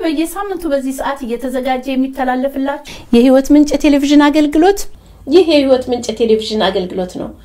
በየሳምንቱ በዚህ ሰዓት እየተዘጋጀ የሚተላለፍላችሁ የህይወት ምንጭ ቴሌቪዥን አገልግሎት ይህ የህይወት ምንጭ ቴሌቪዥን አገልግሎት ነው።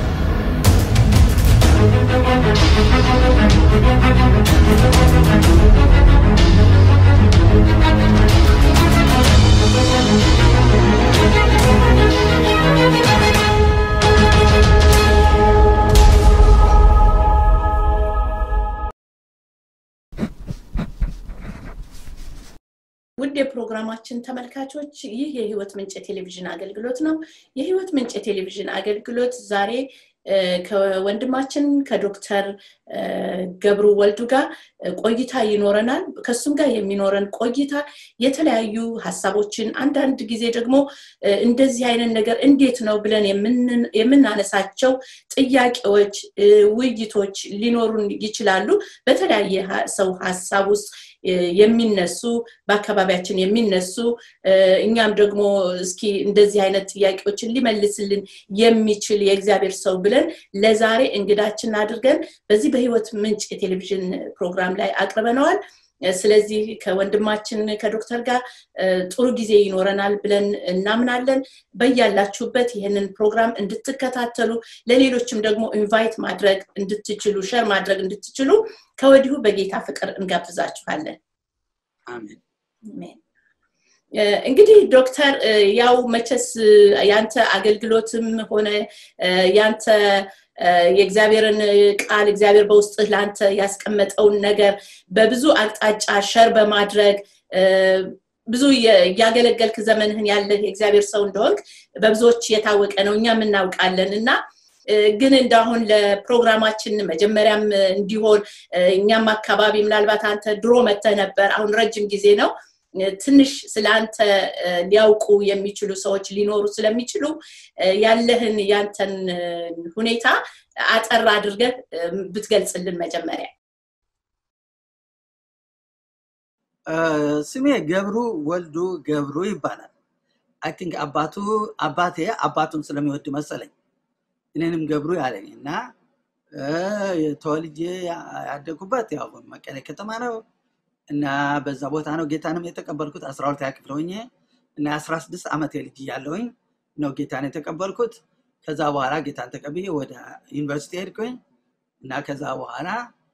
ውድ የፕሮግራማችን ተመልካቾች ይህ የህይወት ምንጭ ቴሌቪዥን አገልግሎት ነው። የህይወት ምንጭ ቴሌቪዥን አገልግሎት ዛሬ ከወንድማችን ከዶክተር ገብሩ ወልዱ ጋር ቆይታ ይኖረናል። ከሱም ጋር የሚኖረን ቆይታ የተለያዩ ሀሳቦችን አንዳንድ ጊዜ ደግሞ እንደዚህ አይነት ነገር እንዴት ነው ብለን የምናነሳቸው ጥያቄዎች፣ ውይይቶች ሊኖሩን ይችላሉ። በተለያየ ሰው ሀሳብ ውስጥ የሚነሱ በአካባቢያችን የሚነሱ እኛም ደግሞ እስኪ እንደዚህ አይነት ጥያቄዎችን ሊመልስልን የሚችል የእግዚአብሔር ሰው ብለን ለዛሬ እንግዳችን አድርገን በዚህ በህይወት ምንጭ የቴሌቪዥን ፕሮግራም ላይ አቅርበነዋል። ስለዚህ ከወንድማችን ከዶክተር ጋር ጥሩ ጊዜ ይኖረናል ብለን እናምናለን። በያላችሁበት ይህንን ፕሮግራም እንድትከታተሉ ለሌሎችም ደግሞ ኢንቫይት ማድረግ እንድትችሉ ሸር ማድረግ እንድትችሉ ከወዲሁ በጌታ ፍቅር እንጋብዛችኋለን። አሜን። እንግዲህ ዶክተር ያው መቼስ ያንተ አገልግሎትም ሆነ ያንተ የእግዚአብሔርን ቃል እግዚአብሔር በውስጥህ ለአንተ ያስቀመጠውን ነገር በብዙ አቅጣጫ ሸር በማድረግ ብዙ እያገለገልክ ዘመንህን ያለህ የእግዚአብሔር ሰው እንደሆንክ በብዙዎች የታወቀ ነው፣ እኛም እናውቃለን እና ግን እንዳሁን ለፕሮግራማችን መጀመሪያም እንዲሆን እኛም አካባቢ ምናልባት አንተ ድሮ መተህ ነበር፣ አሁን ረጅም ጊዜ ነው። ትንሽ ስለ አንተ ሊያውቁ የሚችሉ ሰዎች ሊኖሩ ስለሚችሉ ያለህን ያንተን ሁኔታ አጠር አድርገህ ብትገልጽልን መጀመሪያ። ስሜ ገብሩ ወልዱ ገብሩ ይባላል። አይ ቲንክ አባቱ አባቴ አባቱን ስለሚወድ መሰለኝ እኔንም ገብሩ ያለኝ እና ተወልጄ ያደጉበት ያው መቀሌ ከተማ ነው እና በዛ ቦታ ነው ጌታንም የተቀበልኩት አስራ ሁለተኛ ክፍል ሆኜ እና የአስራ ስድስት ዓመት ልጅ እያለሁኝ ነው ጌታን የተቀበልኩት። ከዛ በኋላ ጌታን ተቀብዬ ወደ ዩኒቨርሲቲ ሄድኩኝ እና ከዛ በኋላ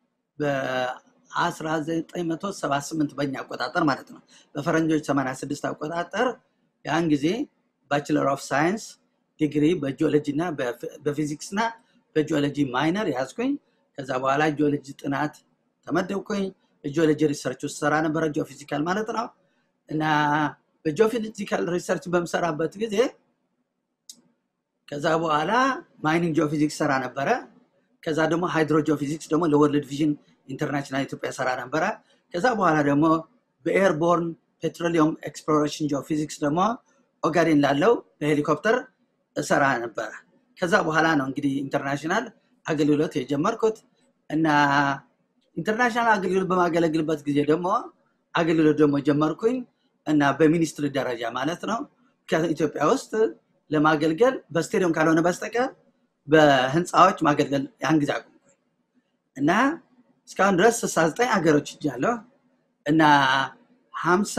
በ1978 በኛ አቆጣጠር ማለት ነው በፈረንጆች 86 አቆጣጠር ያን ጊዜ ባችለር ኦፍ ሳይንስ ዲግሪ በጂኦሎጂ እና በፊዚክስ እና በጂኦሎጂ ማይነር ያዝኩኝ። ከዛ በኋላ ጂኦሎጂ ጥናት ተመደብኩኝ። በጂኦሎጂ ሪሰርች ውስጥ ሰራ ነበረ፣ ጂኦፊዚካል ማለት ነው። እና በጂኦፊዚካል ሪሰርች በምሰራበት ጊዜ ከዛ በኋላ ማይኒንግ ጂኦፊዚክስ ሰራ ነበረ። ከዛ ደግሞ ሃይድሮ ጂኦፊዚክስ ደግሞ ለወርልድ ቪዥን ኢንተርናሽናል ኢትዮጵያ ሰራ ነበረ። ከዛ በኋላ ደግሞ በኤርቦርን ፔትሮሊየም ኤክስፕሎሬሽን ጂኦፊዚክስ ደግሞ ኦጋዴን ላለው በሄሊኮፕተር እሰራ ነበረ። ከዛ በኋላ ነው እንግዲህ ኢንተርናሽናል አገልግሎት የጀመርኩት እና ኢንተርናሽናል አገልግሎት በማገለግልበት ጊዜ ደግሞ አገልግሎት ደግሞ ጀመርኩኝ እና በሚኒስትሪ ደረጃ ማለት ነው ከኢትዮጵያ ውስጥ ለማገልገል በስቴዲየም ካልሆነ በስተቀር በህንፃዎች ማገልገል ያን ጊዜ አቁምኩኝ እና እስካሁን ድረስ ስልሳ ዘጠኝ ሀገሮች እጃለሁ እና ሀምሳ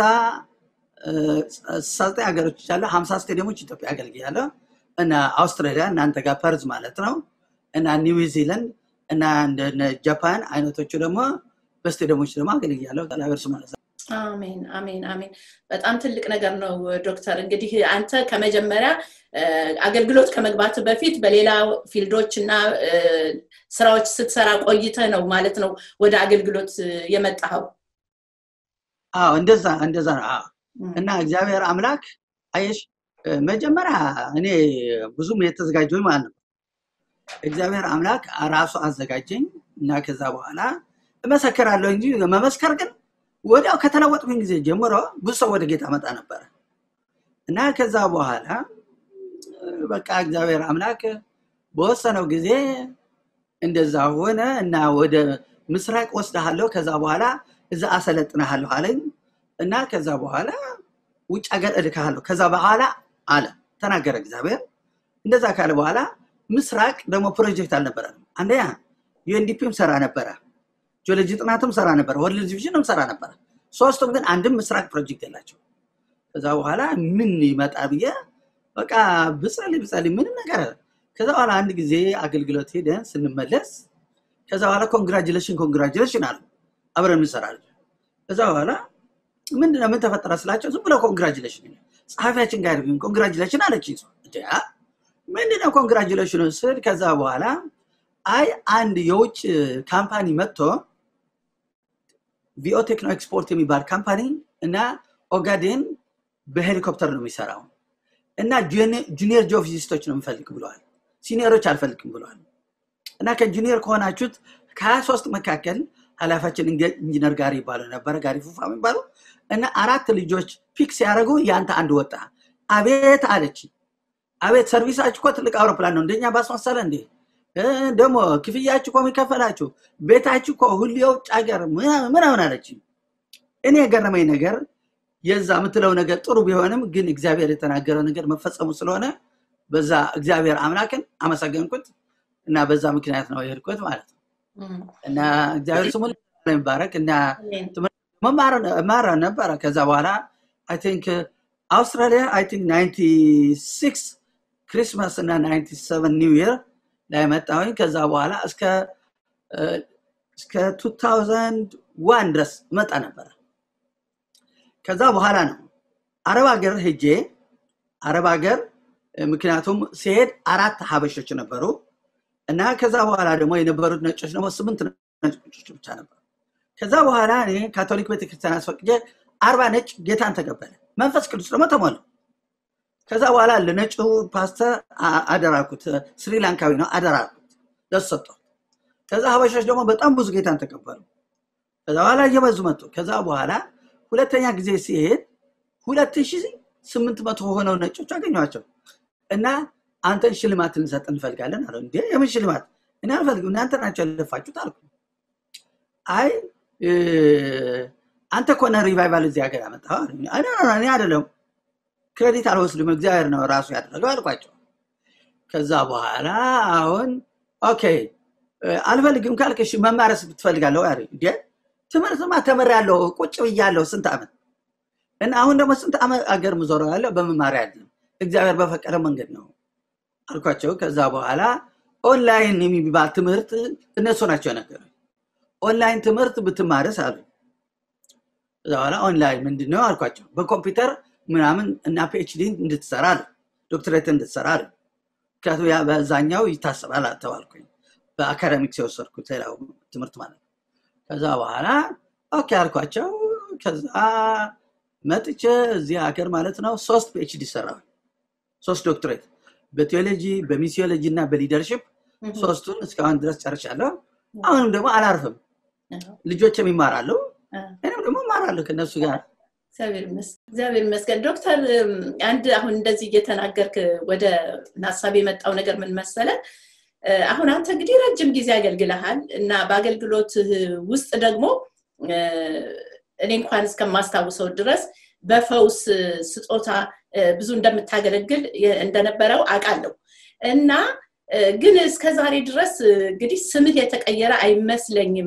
ስልሳ ዘጠኝ ሀገሮች እጃለሁ ሀምሳ ስቴዲየሞች ኢትዮጵያ አገልግያለሁ እና አውስትራሊያ እናንተ ጋር ፐርዝ ማለት ነው እና ኒውዚላንድ እና እንደ ጃፓን አይነቶቹ ደግሞ በስቴዲየሞች ደግሞ አገልግያለሁ። እግዚአብሔር ስም ማለት ነው። አሜን አሜን አሜን። በጣም ትልቅ ነገር ነው ዶክተር። እንግዲህ አንተ ከመጀመሪያ አገልግሎት ከመግባት በፊት በሌላ ፊልዶች እና ስራዎች ስትሰራ ቆይተ ነው ማለት ነው ወደ አገልግሎት የመጣኸው? አዎ እንደዛ እንደዛ ነው። አዎ እና እግዚአብሔር አምላክ አየሽ፣ መጀመሪያ እኔ ብዙም የተዘጋጀሁኝ ማለት ነው። እግዚአብሔር አምላክ ራሱ አዘጋጀኝ እና ከዛ በኋላ እመሰክራለሁ እንጂ መመስከር ግን ወዲያው ከተለወጥኩኝ ጊዜ ጀምሮ ብዙ ሰው ወደ ጌታ መጣ ነበረ እና ከዛ በኋላ በቃ እግዚአብሔር አምላክ በወሰነው ጊዜ እንደዛ ሆነ እና ወደ ምስራቅ ወስደሃለሁ፣ ከዛ በኋላ እዛ አሰለጥንሃለሁ አለኝ እና ከዛ በኋላ ውጭ ሀገር እልክሃለሁ ከዛ በኋላ አለ ተናገረ እግዚአብሔር። እንደዛ ካለ በኋላ ምስራቅ ደግሞ ፕሮጀክት አልነበረንም። አንደኛ ዩኤንዲፒም ሰራ ነበረ፣ ጂኦሎጂ ጥናትም ሰራ ነበረ፣ ወርልድ ዲቪዥንም ሰራ ነበረ። ሶስቱም ግን አንድም ምስራቅ ፕሮጀክት የላቸው ከዛ በኋላ ምን ይመጣ ብዬ በቃ ብጸልይ ብጸልይ ምንም ነገር ከዛ በኋላ አንድ ጊዜ አገልግሎት ሄደን ስንመለስ ከዛ በኋላ ኮንግራጁሌሽን ኮንግራጁሌሽን አሉ አብረን እንሰራለን ከዛ በኋላ ምንድነው ምን ተፈጠረ ስላቸው ዝም ብለው ኮንግራጁሌሽን ጸሐፊያችን ጋር ኮንግራጁሌሽን አለች ምንድነው ኮንግራጁሌሽኑ ስል ከዛ በኋላ አይ አንድ የውጭ ካምፓኒ መጥቶ ቪኦ ቴክኖ ኤክስፖርት የሚባል ካምፓኒ እና ኦጋዴን በሄሊኮፕተር ነው የሚሰራው እና ጁኒየር ጂኦፊዚስቶች ነው የምፈልግ ብለዋል ሲኒየሮች አልፈልግም ብለዋል እና ከጁኒየር ከሆናችሁት ከሀያ ሶስት መካከል ኃላፊያችን ኢንጂነር ጋሪ ይባሉ ነበረ ጋሪ ፉፋ የሚባሉ እና አራት ልጆች ፒክ ሲያደርጉ ያንተ አንድ ወጣ አቤት አለች አቤት ሰርቪሳችሁ እኮ ትልቅ አውሮፕላን ነው እንደኛ ባስመሰለ እንዴ ደግሞ ክፍያችሁ እኮ የሚከፈላችሁ ቤታችሁ እኮ ሁሉ የውጭ ሀገር ምናምን አለች እኔ የገረመኝ ነገር የዛ የምትለው ነገር ጥሩ ቢሆንም ግን እግዚአብሔር የተናገረው ነገር መፈጸሙ ስለሆነ በዛ እግዚአብሔር አምላክን አመሰገንኩት እና በዛ ምክንያት ነው የሄድኩት ማለት ነው እና እግዚአብሔር ስሙ ይባረክ እና መማር ነበረ ከዛ በኋላ አይ ቲንክ አውስትራሊያ አይ ቲንክ 96 ክሪስማስ እና 97 ኒው ይር ላይ መጣሁኝ ከዛ በኋላ እስከ እስከ 2001 ድረስ መጣ ነበረ ከዛ በኋላ ነው አረብ ሀገር ሄጄ አረብ ሀገር ምክንያቱም ሲሄድ አራት ሀበሾች ነበሩ እና ከዛ በኋላ ደግሞ የነበሩት ነጮች ደግሞ ስምንት ነጮች ብቻ ነበሩ ከዛ በኋላ እኔ ካቶሊክ ቤተክርስቲያን አስፈቅጄ አርባ ነጭ ጌታን ተቀበለ መንፈስ ቅዱስ ደግሞ ተሞላ ከዛ በኋላ ለነጩ ፓስተር አደራኩት ስሪላንካዊ ነው አደራኩት ለሱ ሰጠው ከዛ ሀበሾች ደግሞ በጣም ብዙ ጌታን ተቀበሉ ከዛ በኋላ እየበዙ መጡ ከዛ በኋላ ሁለተኛ ጊዜ ሲሄድ ሁለት ሺ ስምንት መቶ ሆነው ነጮች አገኟቸው እና አንተን ሽልማት ልንሰጥ እንፈልጋለን አለ እንዴ የምን ሽልማት እኔ አልፈልግም እናንተ ናቸው ያለፋችሁት አልኩ አይ አንተ ኮነ ሪቫይቫል እዚህ ሀገር ያመጣ እኔ አይደለም ክሬዲት አልወስድም እግዚአብሔር ነው ራሱ ያደረገው አልኳቸው ከዛ በኋላ አሁን ኦኬ አልፈልግም ካልክ መማረስ ትፈልጋለሁ ያ እንዴ ትምህርትማ ተምር ያለው ቁጭ ብያለሁ ስንት ዓመት እና አሁን ደግሞ ስንት ዓመት አገር ምዞረው ያለው በመማሪያ አይደለም እግዚአብሔር በፈቀደ መንገድ ነው አልኳቸው ከዛ በኋላ ኦንላይን የሚባል ትምህርት እነሱ ናቸው ነገር ኦንላይን ትምህርት ብትማርስ አሉ ከዛ በኋላ ኦንላይን ምንድነው አልኳቸው በኮምፒውተር ምናምን እና ፒኤችዲ እንድትሰራ አለ ዶክትሬት እንድትሰራ አለ ምክንያቱም ያ በዛኛው ይታሰባል ተባልኩኝ በአካደሚክስ የወሰድኩት ሌላው ትምህርት ማለት ከዛ በኋላ ኦኬ አልኳቸው ከዛ መጥቼ እዚህ ሀገር ማለት ነው ሶስት ፒኤችዲ ሰራሁ ሶስት ዶክትሬት በቴዎሎጂ በሚሲዮሎጂ እና በሊደርሽፕ ሶስቱን እስካሁን ድረስ ጨርሻለሁ አሁንም ደግሞ አላርፍም ልጆችም ይማራሉ እኔም ደግሞ እማራለሁ ከነሱ ጋር እግዚአብሔር ይመስገን ዶክተር አንድ አሁን እንደዚህ እየተናገርክ ወደ ሀሳብ የመጣው ነገር ምን መሰለ አሁን አንተ እንግዲህ ረጅም ጊዜ አገልግለሃል እና በአገልግሎት ውስጥ ደግሞ እኔ እንኳን እስከማስታውሰው ድረስ በፈውስ ስጦታ ብዙ እንደምታገለግል እንደነበረው አውቃለሁ እና ግን እስከ ዛሬ ድረስ እንግዲህ ስምህ የተቀየረ አይመስለኝም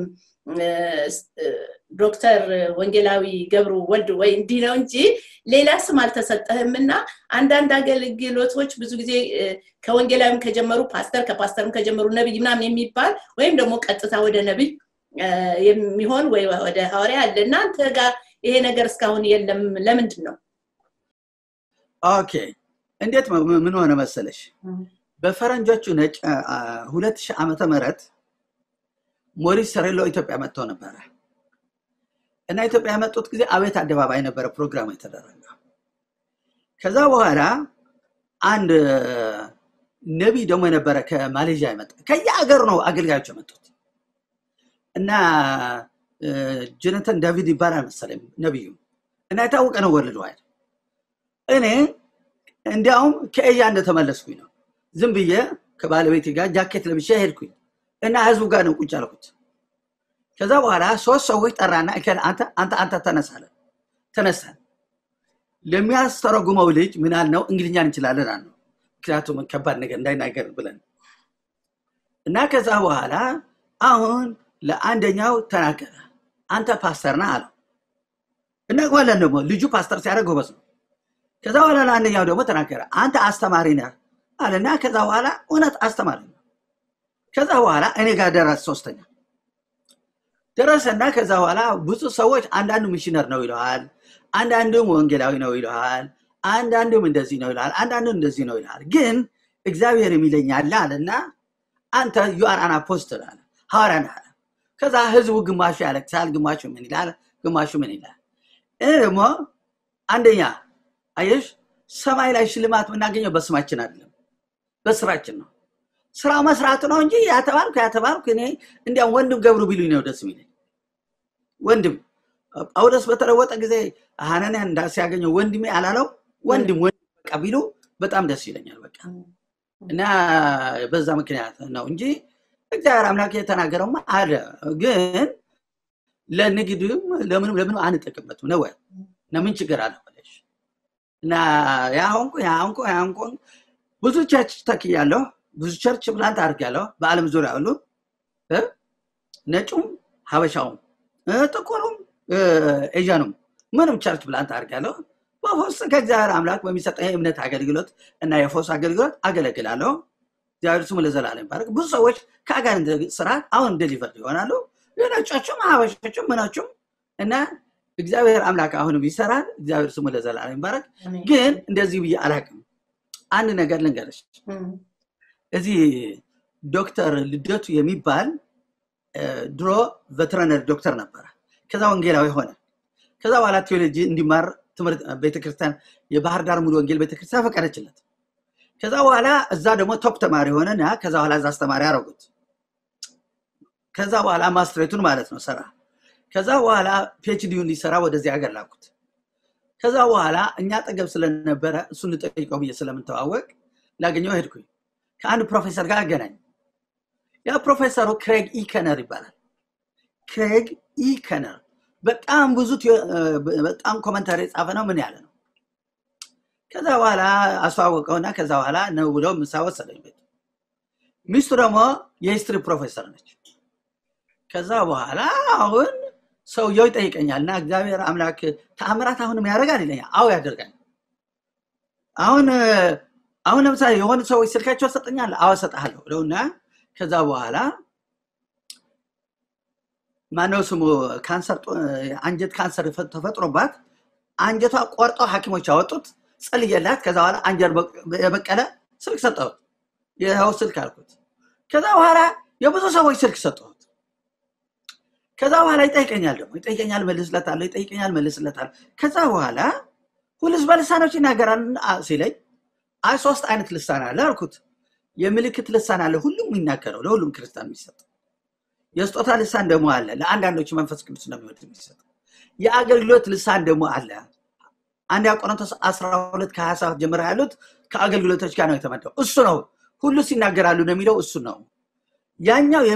ዶክተር ወንጌላዊ ገብሩ ወልድ ወይ እንዲህ ነው እንጂ ሌላ ስም አልተሰጠህም እና አንዳንድ አገልግሎቶች ብዙ ጊዜ ከወንጌላዊም ከጀመሩ ፓስተር ከፓስተርም ከጀመሩ ነብይ ምናምን የሚባል ወይም ደግሞ ቀጥታ ወደ ነብይ የሚሆን ወይ ወደ ሐዋርያ አለ እናንተ ጋር ይሄ ነገር እስካሁን የለም ለምንድን ነው ኦኬ እንዴት ምን ሆነ መሰለሽ በፈረንጆቹ ነጭ ሁለት ሺህ ዓመተ ምህረት ሞሪስ ሰሬሎ ኢትዮጵያ መጥተው ነበረ እና ኢትዮጵያ የመጡት ጊዜ አቤት አደባባይ ነበረ ፕሮግራም የተደረገ ከዛ በኋላ አንድ ነቢይ ደግሞ የነበረ ከማሌዥያ የመጣ ከየሀገሩ ነው አገልጋዮች የመጡት እና ጆነተን ዳቪድ ይባላል መሰለኝ ነቢዩ እና የታወቀ ነው ወርልድ ዋይድ እኔ እንዲያውም ከኤያ እንደተመለስኩኝ ነው ዝም ብዬ ከባለቤቴ ጋር ጃኬት ለብሼ ሄድኩኝ እና ህዝቡ ጋር ነው ቁጭ አልኩት ከዛ በኋላ ሶስት ሰዎች ጠራና አንተ አንተ አንተ ተነሳለ ተነሳን ለሚያስተረጉመው ልጅ ምን አልነው እንግሊኛ እንችላለን አልነው ምክንያቱም ከባድ ነገር እንዳይናገር ብለን እና ከዛ በኋላ አሁን ለአንደኛው ተናገረ አንተ ፓስተር ነህ አለው እናውቀዋለን ደግሞ ልጁ ፓስተር ሲያደርግ ጎበዝ ነው። ከዛ በኋላ ለአንደኛው ደግሞ ተናገረ፣ አንተ አስተማሪ ነህ አለና ከዛ በኋላ እውነት አስተማሪ ነው። ከዛ በኋላ እኔ ጋር ደረስ ሶስተኛ ደረሰና ከዛ በኋላ ብዙ ሰዎች አንዳንዱ ሚሽነር ነው ይለዋል፣ አንዳንዱም ወንጌላዊ ነው ይለዋል፣ አንዳንዱም እንደዚህ ነው ይለዋል፣ አንዳንዱ እንደዚህ ነው ይለዋል። ግን እግዚአብሔር የሚለኝ አለ አለና አንተ ዩአር አን አፖስትል አለ ሐዋርያ ነህ አለ። ከዛ ህዝቡ ግማሹ ያለቅሳል፣ ግማሹ ምን ይላል፣ ግማሹ ምን ይላል። እኔ ደግሞ አንደኛ አየሽ ሰማይ ላይ ሽልማት የምናገኘው በስማችን አይደለም፣ በስራችን ነው። ስራው መስራቱ ነው እንጂ ያተባልኩ ያተባልኩ እኔ እንዲያም ወንድም ገብሩ ቢሉኝ ነው ደስ የሚለኝ። ወንድም ጳውሎስ በተለወጠ ጊዜ ሐናንያ እንዳ ሲያገኘው ወንድሜ አላለው ወንድም ወንድም በቃ ቢሉ በጣም ደስ ይለኛል። በቃ እና በዛ ምክንያት ነው እንጂ እግዚአብሔር አምላክ የተናገረውማ አለ። ግን ለንግድም ለምንም ለምንም አንጠቅምበትም ነው ወይ እና ምን ችግር አለ ብለሽ እና ያ ሆንኩ ያ ሆንኩ ያ ሆንኩ ብዙ ቸርች ተክያለሁ። ብዙ ቸርች ፕላንት አድርጊያለሁ በአለም ዙሪያ ሁሉ እ ነጩም ሀበሻውም እ ጥቁሩም እ ኤዥያኑም ምንም ቸርች ፕላንት አድርጊያለሁ። በፎስ ከእግዚአብሔር አምላክ በሚሰጠኝ የእምነት አገልግሎት እና የፎስ አገልግሎት አገለግላለሁ። እግዚአብሔር ስሙ ለዘላለም ይባረክ። ብዙ ሰዎች ከአጋንንት ስርዓት አሁን ደሊቨርድ ይሆናሉ። ነጮቹም ሀበሾቹም ምኖቹም እና እግዚአብሔር አምላክ አሁንም ይሰራል። እግዚአብሔር ስሙ ለዘላለም ይባረክ። ግን እንደዚህ ብዬ አላውቅም። አንድ ነገር ልንገርሽ። እዚህ ዶክተር ልደቱ የሚባል ድሮ ቬተረነሪ ዶክተር ነበረ። ከዛ ወንጌላዊ ሆነ። ከዛ በኋላ ቴዎሎጂ እንዲማር ትምህርት ቤተክርስቲያን የባህር ዳር ሙሉ ወንጌል ቤተክርስቲያን ፈቀደችለት። ከዛ በኋላ እዛ ደግሞ ቶፕ ተማሪ ሆነና ከዛ በኋላ እዛ አስተማሪ አረጉት። ከዛ በኋላ ማስትሬቱን ማለት ነው ሰራ። ከዛ በኋላ ፒኤችዲውን ሊሰራ ወደዚህ ሀገር ላኩት። ከዛ በኋላ እኛ ጠገብ ስለነበረ እሱን ልጠይቀው ብዬ ስለምንተዋወቅ ላገኘው ሄድኩኝ። ከአንድ ፕሮፌሰር ጋር አገናኝ። ያ ፕሮፌሰሩ ክሬግ ኢከነር ይባላል። ክሬግ ኢከነር በጣም ብዙ በጣም ኮመንታሪ የጻፈ ነው። ምን ያለ ነው። ከዛ በኋላ አስተዋወቀውና ከዛ በኋላ ነው ብለው ምሳ ወሰደኝ ቤት። ሚስቱ ደግሞ የሂስትሪ ፕሮፌሰር ነች። ከዛ በኋላ አሁን ሰውየው ይጠይቀኛል እና እግዚአብሔር አምላክ ተአምራት አሁንም ያደርጋል ይለኛል። አዎ ያደርጋል። አሁን አሁን ለምሳሌ የሆኑ ሰዎች ስልካቸው ሰጠኛል። አዎ እሰጥሃለሁ ብለውና ከዛ በኋላ ማነው ስሙ ካንሰር አንጀት ካንሰር ተፈጥሮባት አንጀቷ ቆርጠው ሐኪሞች ያወጡት ጸልየላት። ከዛ በኋላ አንጀር የበቀለ ስልክ ሰጠሁት። ይኸው ስልክ አልኩት። ከዛ በኋላ የብዙ ሰዎች ስልክ ሰጠሁት። ከዛ በኋላ ይጠይቀኛል ደግሞ ይጠይቀኛል፣ መልስለታለሁ፣ ይጠይቀኛል፣ መልስለታለሁ። ከዛ በኋላ ሁልስ በልሳኖች ይናገራል ሲለኝ አይ ሶስት አይነት ልሳን አለ አልኩት። የምልክት ልሳን አለ ሁሉም የሚናገረው ለሁሉም ክርስቲያን የሚሰጥ የስጦታ ልሳን ደግሞ አለ ለአንዳንዶች መንፈስ ቅዱስ እንደሚወድ የሚሰጥ የአገልግሎት ልሳን ደግሞ አለ አንድ ቆሮንቶስ 12 ከ27 ጀምሮ ያሉት ከአገልግሎቶች ጋር ነው የተመደው እሱ ነው ሁሉ ሲናገራሉ ነው የሚለው እሱ ነው ያኛው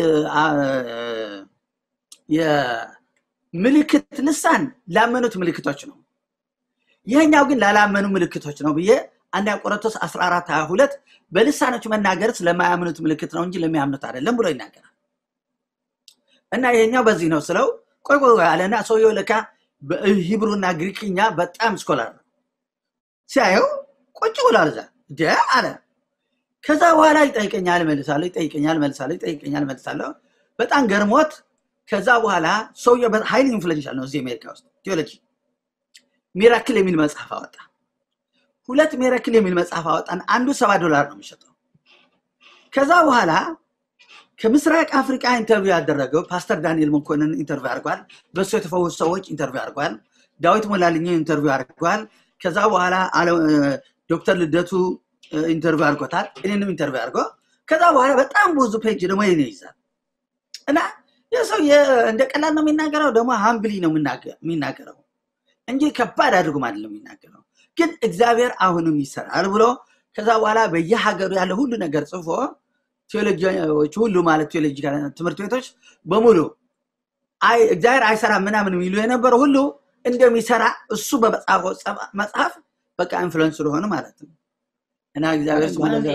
የምልክት ልሳን ላመኑት ምልክቶች ነው ይህኛው ግን ላላመኑ ምልክቶች ነው ብዬ አንድ ቆሮንቶስ 14 22 በልሳኖች መናገር ስለማያምኑት ምልክት ነው እንጂ ለሚያምኑት አይደለም ብሎ ይናገራል እና ይሄኛው በዚህ ነው ስለው ቆይ ቆይ አለና ሰውየው ለካ በሂብሩና ግሪክኛ በጣም ስኮላር ነው ሲያየው ቁጭ ብሏል እዛ ደ አለ ከዛ በኋላ ይጠይቀኛል መልሳለሁ ይጠይቀኛል መልሳለሁ ይጠይቀኛል መልሳለሁ በጣም ገርሞት ከዛ በኋላ ሰውየው ሀይል ኢንፍሉዌንሻል ነው እዚህ አሜሪካ ውስጥ ቴዎሎጂ ሚራክል የሚል መጽሐፍ አወጣ ሁለት ሚራክል የሚል መጽሐፍ አወጣን አንዱ ሰባ ዶላር ነው የሚሸጠው ከዛ በኋላ ከምስራቅ አፍሪካ ኢንተርቪው ያደረገው ፓስተር ዳንኤል መኮንን ኢንተርቪው አድርጓል በእሱ የተፈወሱ ሰዎች ኢንተርቪው አድርጓል ዳዊት ሞላልኝ ኢንተርቪው አድርጓል ከዛ በኋላ ዶክተር ልደቱ ኢንተርቪው አድርጎታል እኔንም ኢንተርቪው አድርጎ ከዛ በኋላ በጣም ብዙ ፔጅ ደግሞ ይኔ ይዛል እና የሰው እንደ ቀላል ነው የሚናገረው ደግሞ ሀምብሊ ነው የሚናገረው እንጂ ከባድ አድርጎም አይደለም የሚናገረው ግን እግዚአብሔር አሁንም ይሰራል ብሎ ከዛ በኋላ በየሀገሩ ያለ ሁሉ ነገር ጽፎ ቴዎሎጂዎች ሁሉ ማለት ቴዎሎጂ ትምህርት ቤቶች በሙሉ እግዚአብሔር አይሰራ ምናምን የሚሉ የነበረው ሁሉ እንደሚሰራ እሱ በመጽሐፍ መጽሐፍ በቃ ኢንፍሉንስ ስለሆነ ማለት ነው እና እግዚአብሔር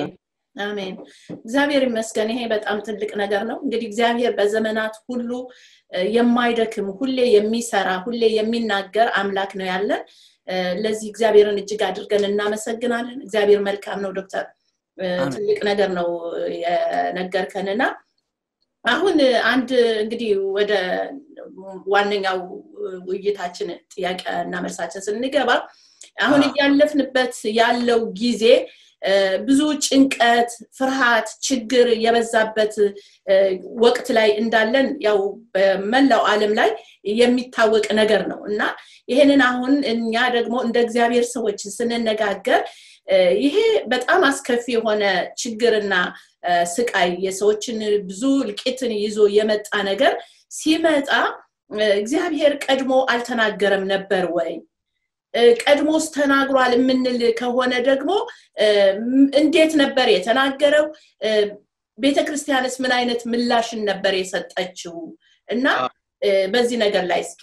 አሜን። እግዚአብሔር ይመስገን። ይሄ በጣም ትልቅ ነገር ነው። እንግዲህ እግዚአብሔር በዘመናት ሁሉ የማይደክም ሁሌ የሚሰራ ሁሌ የሚናገር አምላክ ነው ያለን። ለዚህ እግዚአብሔርን እጅግ አድርገን እናመሰግናለን። እግዚአብሔር መልካም ነው። ዶክተር ትልቅ ነገር ነው የነገርከንና አሁን አንድ እንግዲህ ወደ ዋነኛው ውይይታችን ጥያቄ እና መልሳችን ስንገባ አሁን እያለፍንበት ያለው ጊዜ ብዙ ጭንቀት፣ ፍርሃት፣ ችግር የበዛበት ወቅት ላይ እንዳለን ያው በመላው ዓለም ላይ የሚታወቅ ነገር ነው እና ይሄንን አሁን እኛ ደግሞ እንደ እግዚአብሔር ሰዎች ስንነጋገር ይሄ በጣም አስከፊ የሆነ ችግርና ስቃይ የሰዎችን ብዙ እልቂትን ይዞ የመጣ ነገር ሲመጣ እግዚአብሔር ቀድሞ አልተናገረም ነበር ወይ? ቀድሞስ ተናግሯል የምንል ከሆነ ደግሞ እንዴት ነበር የተናገረው? ቤተ ክርስቲያንስ ምን አይነት ምላሽን ነበር የሰጠችው? እና በዚህ ነገር ላይ እስኪ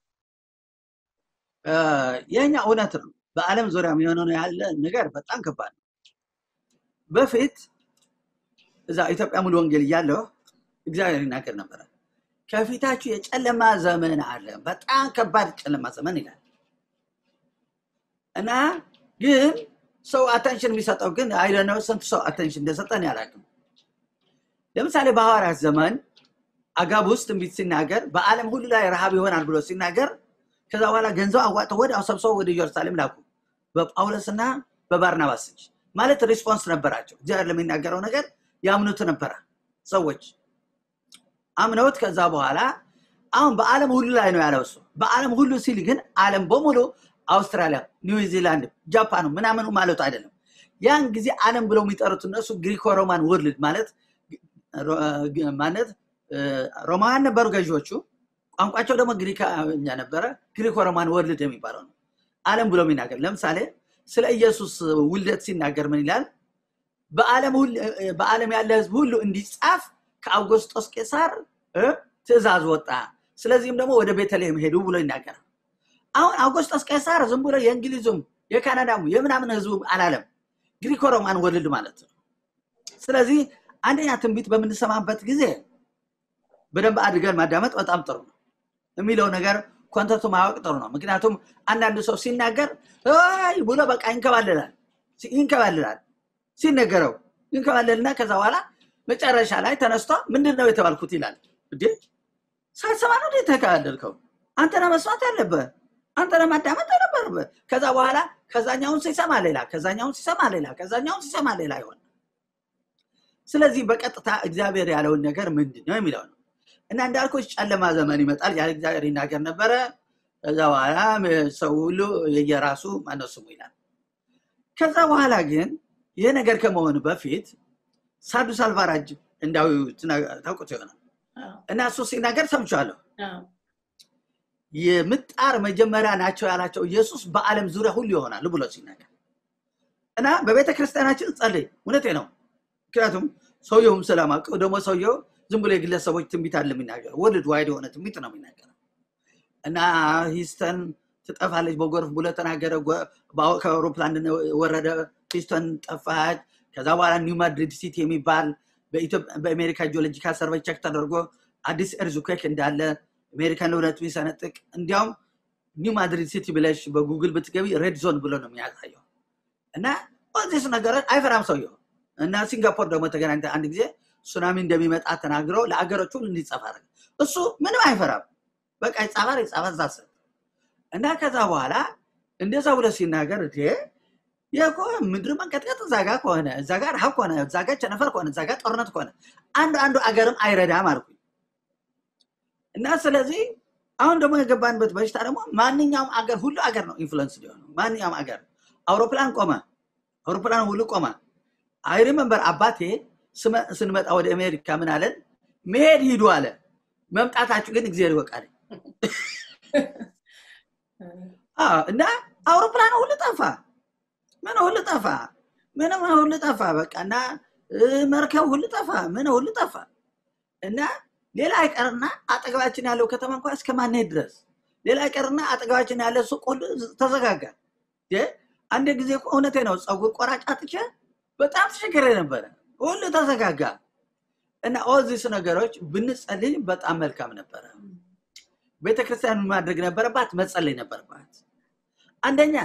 የኛ እውነት ነው። በዓለም ዙሪያ የሆነ ያለ ነገር በጣም ከባድ ነው። በፊት እዛ ኢትዮጵያ ሙሉ ወንጌል እያለሁ እግዚአብሔር ይናገር ነበረ። ከፊታችሁ የጨለማ ዘመን አለ፣ በጣም ከባድ ጨለማ ዘመን ይላል እና ግን ሰው አቴንሽን የሚሰጠው ግን አይደነው ስንት ሰው አቴንሽን እንደሰጠን ያላቅም። ለምሳሌ በሐዋርያት ዘመን አጋቡስ ትንቢት ሲናገር በዓለም ሁሉ ላይ ረሃብ ይሆናል ብሎ ሲናገር ከዛ በኋላ ገንዘብ አዋጥተው ወዲያው ሰብስበው ወደ ኢየሩሳሌም ላኩ በጳውሎስና በባርናባስ እጅ። ማለት ሪስፖንስ ነበራቸው። እግዚአብሔር ለሚናገረው ነገር ያምኑት ነበረ ሰዎች አምነውት። ከዛ በኋላ አሁን በዓለም ሁሉ ላይ ነው ያለው እሱ። በዓለም ሁሉ ሲል ግን ዓለም በሙሉ አውስትራሊያ፣ ኒውዚላንድ፣ ጃፓኑ ምናምኑ ማለቱ አይደለም። ያን ጊዜ ዓለም ብለው የሚጠሩት እነሱ ግሪኮ ሮማን ወርልድ ማለት ማለት ሮማውያን ነበሩ ገዢዎቹ። ቋንቋቸው ደግሞ ግሪክኛ ነበረ። ግሪኮ ሮማን ወርልድ የሚባለው ነው ዓለም ብሎ የሚናገር ለምሳሌ ስለ ኢየሱስ ውልደት ሲናገር ምን ይላል? በዓለም ያለ ህዝብ ሁሉ እንዲጻፍ ከአውጎስጦስ ቄሳር ትእዛዝ ወጣ። ስለዚህም ደግሞ ወደ ቤተልሔም ሄዱ ብሎ ይናገራል። አሁን አውጎስጦስ ቄሳር ዝም ብሎ የእንግሊዙም የካናዳሙ የምናምን ህዝቡ አላለም። ግሪኮ ሮማን ወርልድ ማለት ነው። ስለዚህ አንደኛ ትንቢት በምንሰማበት ጊዜ በደንብ አድርገን ማዳመጥ በጣም ጥሩ ነው። የሚለው ነገር ኮንተንቱ ማወቅ ጥሩ ነው። ምክንያቱም አንዳንድ ሰው ሲናገር ይ ብሎ በቃ ይንከባልላል ይንከባልላል ሲነገረው ይንከባልልና ከዛ በኋላ መጨረሻ ላይ ተነስቶ ምንድን ነው የተባልኩት ይላል። እንዴ ሳትሰማ ነው የተከባለልከው? አንተ ነህ መስማት ያለብህ፣ አንተ ነህ ማዳመጥ የነበረብህ። ከዛ በኋላ ከዛኛውን ሲሰማ ሌላ፣ ከዛኛውን ሲሰማ ሌላ፣ ከዛኛውን ሲሰማ ሌላ ይሆን። ስለዚህ በቀጥታ እግዚአብሔር ያለውን ነገር ምንድን ነው የሚለው ነው እና እንዳልኮች ጨለማ ዘመን ይመጣል ያለ እግዚአብሔር ይናገር ነበረ። ከዛ በኋላ ሰው ሁሉ የየራሱ ማነው ስሙ ይላል። ከዛ በኋላ ግን ይህ ነገር ከመሆኑ በፊት ሳዱስ አልቫራጅ እንዳዊ ታውቁት ይሆናል እና እሱ ሲናገር ሰምቼዋለሁ። የምጣር መጀመሪያ ናቸው ያላቸው ኢየሱስ በዓለም ዙሪያ ሁሉ ይሆናሉ ብሎ ሲናገር እና በቤተ ክርስቲያናችን ጸልይ። እውነቴ ነው። ምክንያቱም ሰውየውም ስለማውቀው ደግሞ ሰውየው ዝም ብሎ የግለሰቦች ትንቢት አለ የሚናገረው ወርልድ ዋይድ የሆነ ትንቢት ነው የሚናገረው እና ሂስተን ትጠፋለች በጎርፍ ብሎ ተናገረ። ከአውሮፕላን ወረደ፣ ሂስተን ጠፋች። ከዛ በኋላ ኒው ማድሪድ ሲቲ የሚባል በአሜሪካ ጂኦሎጂካል ሰርቬይ ቸክ ተደርጎ አዲስ ኤርዝኩዌክ እንዳለ አሜሪካን ለሁለት የሚሰነጥቅ እንዲያውም ኒው ማድሪድ ሲቲ ብለሽ በጉግል ብትገቢ ሬድ ዞን ብሎ ነው የሚያሳየው እና ዚስ ነገሮች አይፈራም ሰውየው እና ሲንጋፖር ደግሞ ተገናኝተ አንድ ጊዜ ሱናሚ እንደሚመጣ ተናግረው ለአገሮች ሁሉ እንዲጻፍ አደረገ። እሱ ምንም አይፈራም። በቃ ይጻፋል ይጻፋል ዛሰብ እና ከዛ በኋላ እንደዛ ብሎ ሲናገር ይኮ ምድር መንቀጥቀጥ እዛ ጋ ከሆነ እዛ ጋ ረሃብ ከሆነ እዛ ጋ ቸነፈር ከሆነ እዛ ጋ ጦርነት ከሆነ አንዱ አንዱ አገርም አይረዳም አልኩኝ እና ስለዚህ አሁን ደግሞ የገባንበት በሽታ ደግሞ ማንኛውም አገር ሁሉ አገር ነው ኢንፍሉንስ ሊሆኑ ማንኛውም አገር አውሮፕላን ቆመ፣ አውሮፕላን ሁሉ ቆመ። አይ ሪመምበር አባቴ ስንመጣ ወደ አሜሪካ ምን አለን? መሄድ ሂዱ አለ። መምጣታችሁ ግን እግዚአብሔር ይወቃል። እና አውሮፕላን ሁሉ ጠፋ፣ ምን ሁሉ ጠፋ፣ ምንም ሁሉ ጠፋ። በቃ እና መርከብ ሁሉ ጠፋ፣ ምን ሁሉ ጠፋ። እና ሌላ አይቀርና አጠገባችን ያለው ከተማ እንኳ እስከማንሄድ ድረስ ሌላ አይቀርና አጠገባችን ያለ ሱቅ ሁሉ ተዘጋጋ። አንድ ጊዜ እውነቴ ነው ፀጉር ቆራጭ አጥቼ በጣም ተቸገረ ነበረ። ሁሉ ተዘጋጋ እና ኦዚስ ነገሮች ብንጸልይ በጣም መልካም ነበረ። ቤተክርስቲያን ምን ማድረግ ነበረባት? መጸለይ ነበረባት። አንደኛ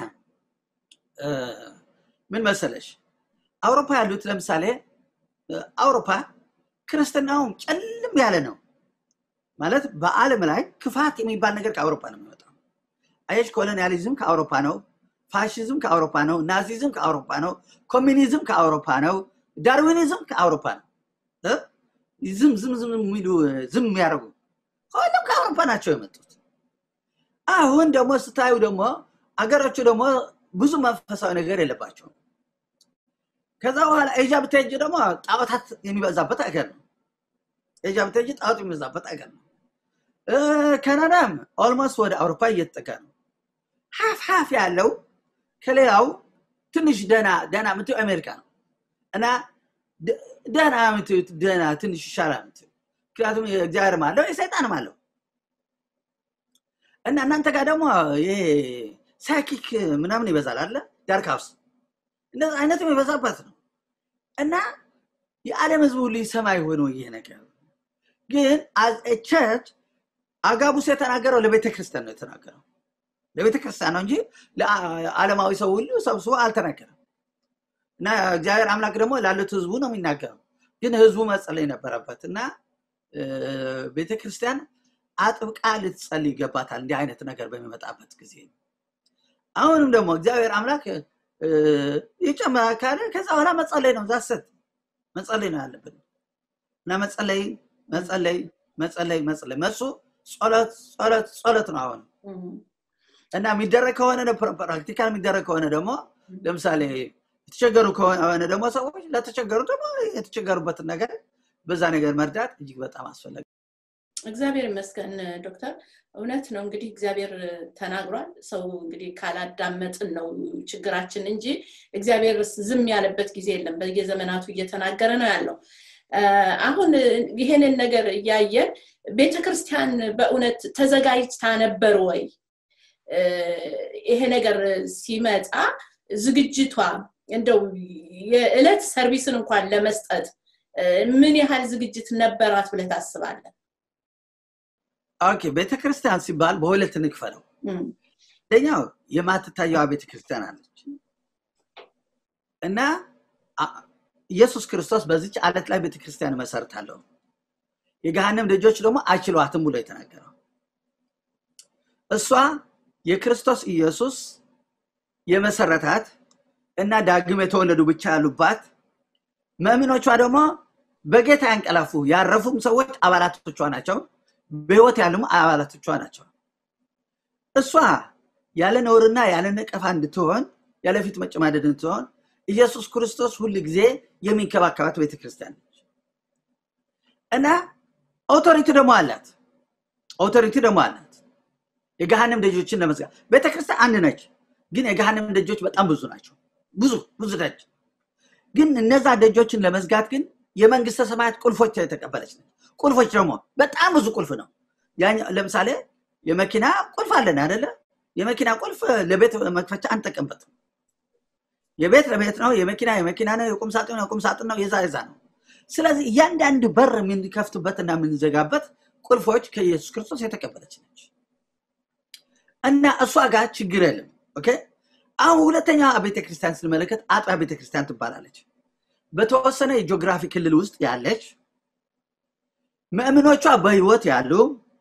ምን መሰለሽ፣ አውሮፓ ያሉት ለምሳሌ አውሮፓ ክርስትናውም ጨልም ያለ ነው ማለት በዓለም ላይ ክፋት የሚባል ነገር ከአውሮፓ ነው የሚወጣው። አየሽ፣ ኮሎኒያሊዝም ከአውሮፓ ነው፣ ፋሽዝም ከአውሮፓ ነው፣ ናዚዝም ከአውሮፓ ነው፣ ኮሚኒዝም ከአውሮፓ ነው፣ ዳርዊኒዝም ከአውሮፓ ነው። ዝም ዝም ዝም የሚሉ ዝም የሚያደርጉ ሁሉም ከአውሮፓ ናቸው የመጡት። አሁን ደግሞ ስታዩ ደግሞ አገሮቹ ደግሞ ብዙ መንፈሳዊ ነገር የለባቸውም። ከዛ በኋላ ኤጃ ብትሄጂ ደግሞ ጣዖታት የሚበዛበት አገር ነው። ኤጃ ብትሄጂ ጣዖት የሚበዛበት አገር ነው። ካናዳም ኦልሞስት ወደ አውሮፓ እየተጠጋ ነው። ሀፍ ሀፍ ያለው ከሌላው ትንሽ ደና ደና የምትይው አሜሪካ ነው እና ደና የምትዩት ደና ትንሽ ይሻላል የምትይው ምክንያቱም እግዚአብሔርም አለው የሰይጣንም አለው እና እናንተ ጋር ደግሞ ይሄ ሳይኪክ ምናምን ይበዛል አለ ዳርክ ሃውስ እንደዚ አይነት የሚበዛበት ነው እና የዓለም ህዝብ ሁሉ ይሰማ የሆነው ይሄ ነገር ግን ቸርች አጋቡስ የተናገረው ለቤተ ክርስቲያን ነው የተናገረው ለቤተ ክርስቲያን ነው እንጂ ለዓለማዊ ሰው ሁሉ ሰብስቦ አልተናገረም እና እግዚአብሔር አምላክ ደግሞ ላሉት ህዝቡ ነው የሚናገረው ግን ህዝቡ መጸለይ ነበረበት እና ቤተክርስቲያን አጥብቃ ልትጸልይ ይገባታል እንዲህ አይነት ነገር በሚመጣበት ጊዜ አሁንም ደግሞ እግዚአብሔር አምላክ ይጨምራል ካለ ከዛ በኋላ መጸለይ ነው ዛሰት መጸለይ ነው ያለብን እና መጸለይ መጸለይ መጸለይ መጸለይ መሱ ጸሎት ጸሎት ጸሎት ነው አሁን እና የሚደረግ ከሆነ ፕራክቲካል የሚደረግ ከሆነ ደግሞ ለምሳሌ የተቸገሩ ከሆነ ደግሞ ሰዎች ለተቸገሩ ደግሞ የተቸገሩበትን ነገር በዛ ነገር መርዳት እጅግ በጣም አስፈላጊ እግዚአብሔር ይመስገን ዶክተር እውነት ነው እንግዲህ እግዚአብሔር ተናግሯል ሰው እንግዲህ ካላዳመጥን ነው ችግራችን እንጂ እግዚአብሔር ዝም ያለበት ጊዜ የለም በየዘመናቱ እየተናገረ ነው ያለው አሁን ይሄንን ነገር እያየን ቤተክርስቲያን በእውነት ተዘጋጅታ ነበር ወይ ይሄ ነገር ሲመጣ ዝግጅቷ እንደው የዕለት ሰርቪስን እንኳን ለመስጠት ምን ያህል ዝግጅት ነበራት ብለህ ታስባለን? ኦኬ ቤተክርስቲያን ሲባል በሁለት እንክፈለው። አንደኛው የማትታየዋ ቤተክርስቲያን አለች እና ኢየሱስ ክርስቶስ በዚች አለት ላይ ቤተክርስቲያን መሰርታለሁ የገሃነም ልጆች ደግሞ አይችሏትም ብሎ የተናገረው እሷ የክርስቶስ ኢየሱስ የመሰረታት እና ዳግም የተወለዱ ብቻ ያሉባት መምኖቿ ደግሞ በጌታ ያንቀላፉ ያረፉም ሰዎች አባላቶቿ ናቸው በህይወት ያሉም አባላቶቿ ናቸው እሷ ያለ ነውርና ያለ ነቀፋ እንድትሆን ያለፊት መጨማደድ እንድትሆን ኢየሱስ ክርስቶስ ሁል ጊዜ የሚንከባከባት ቤተክርስቲያን ነች እና ኦቶሪቲ ደግሞ አላት ኦቶሪቲ ደግሞ አላት የገሃንም ደጆችን ለመዝጋት ቤተክርስቲያን አንድ ነች ግን የገሃንም ደጆች በጣም ብዙ ናቸው ብዙ ብዙ ደጅ ግን እነዛ ደጆችን ለመዝጋት ግን የመንግስተ ሰማያት ቁልፎች የተቀበለች ነች ቁልፎች ደግሞ በጣም ብዙ ቁልፍ ነው ለምሳሌ የመኪና ቁልፍ አለን አደለ የመኪና ቁልፍ ለቤት መክፈቻ አንጠቀምበትም የቤት ለቤት ነው የመኪና የመኪና ነው የቁም ሳጥን የቁም ሳጥን ነው የዛ የዛ ነው ስለዚህ እያንዳንድ በር የምንከፍትበትና የምንዘጋበት ቁልፎች ከኢየሱስ ክርስቶስ የተቀበለች ነች እና እሷ ጋር ችግር የለም ኦኬ አሁን ሁለተኛ ቤተክርስቲያን ስንመለከት አጥቢያ ቤተክርስቲያን ትባላለች በተወሰነ የጂኦግራፊ ክልል ውስጥ ያለች ምእምኖቿ በህይወት ያሉ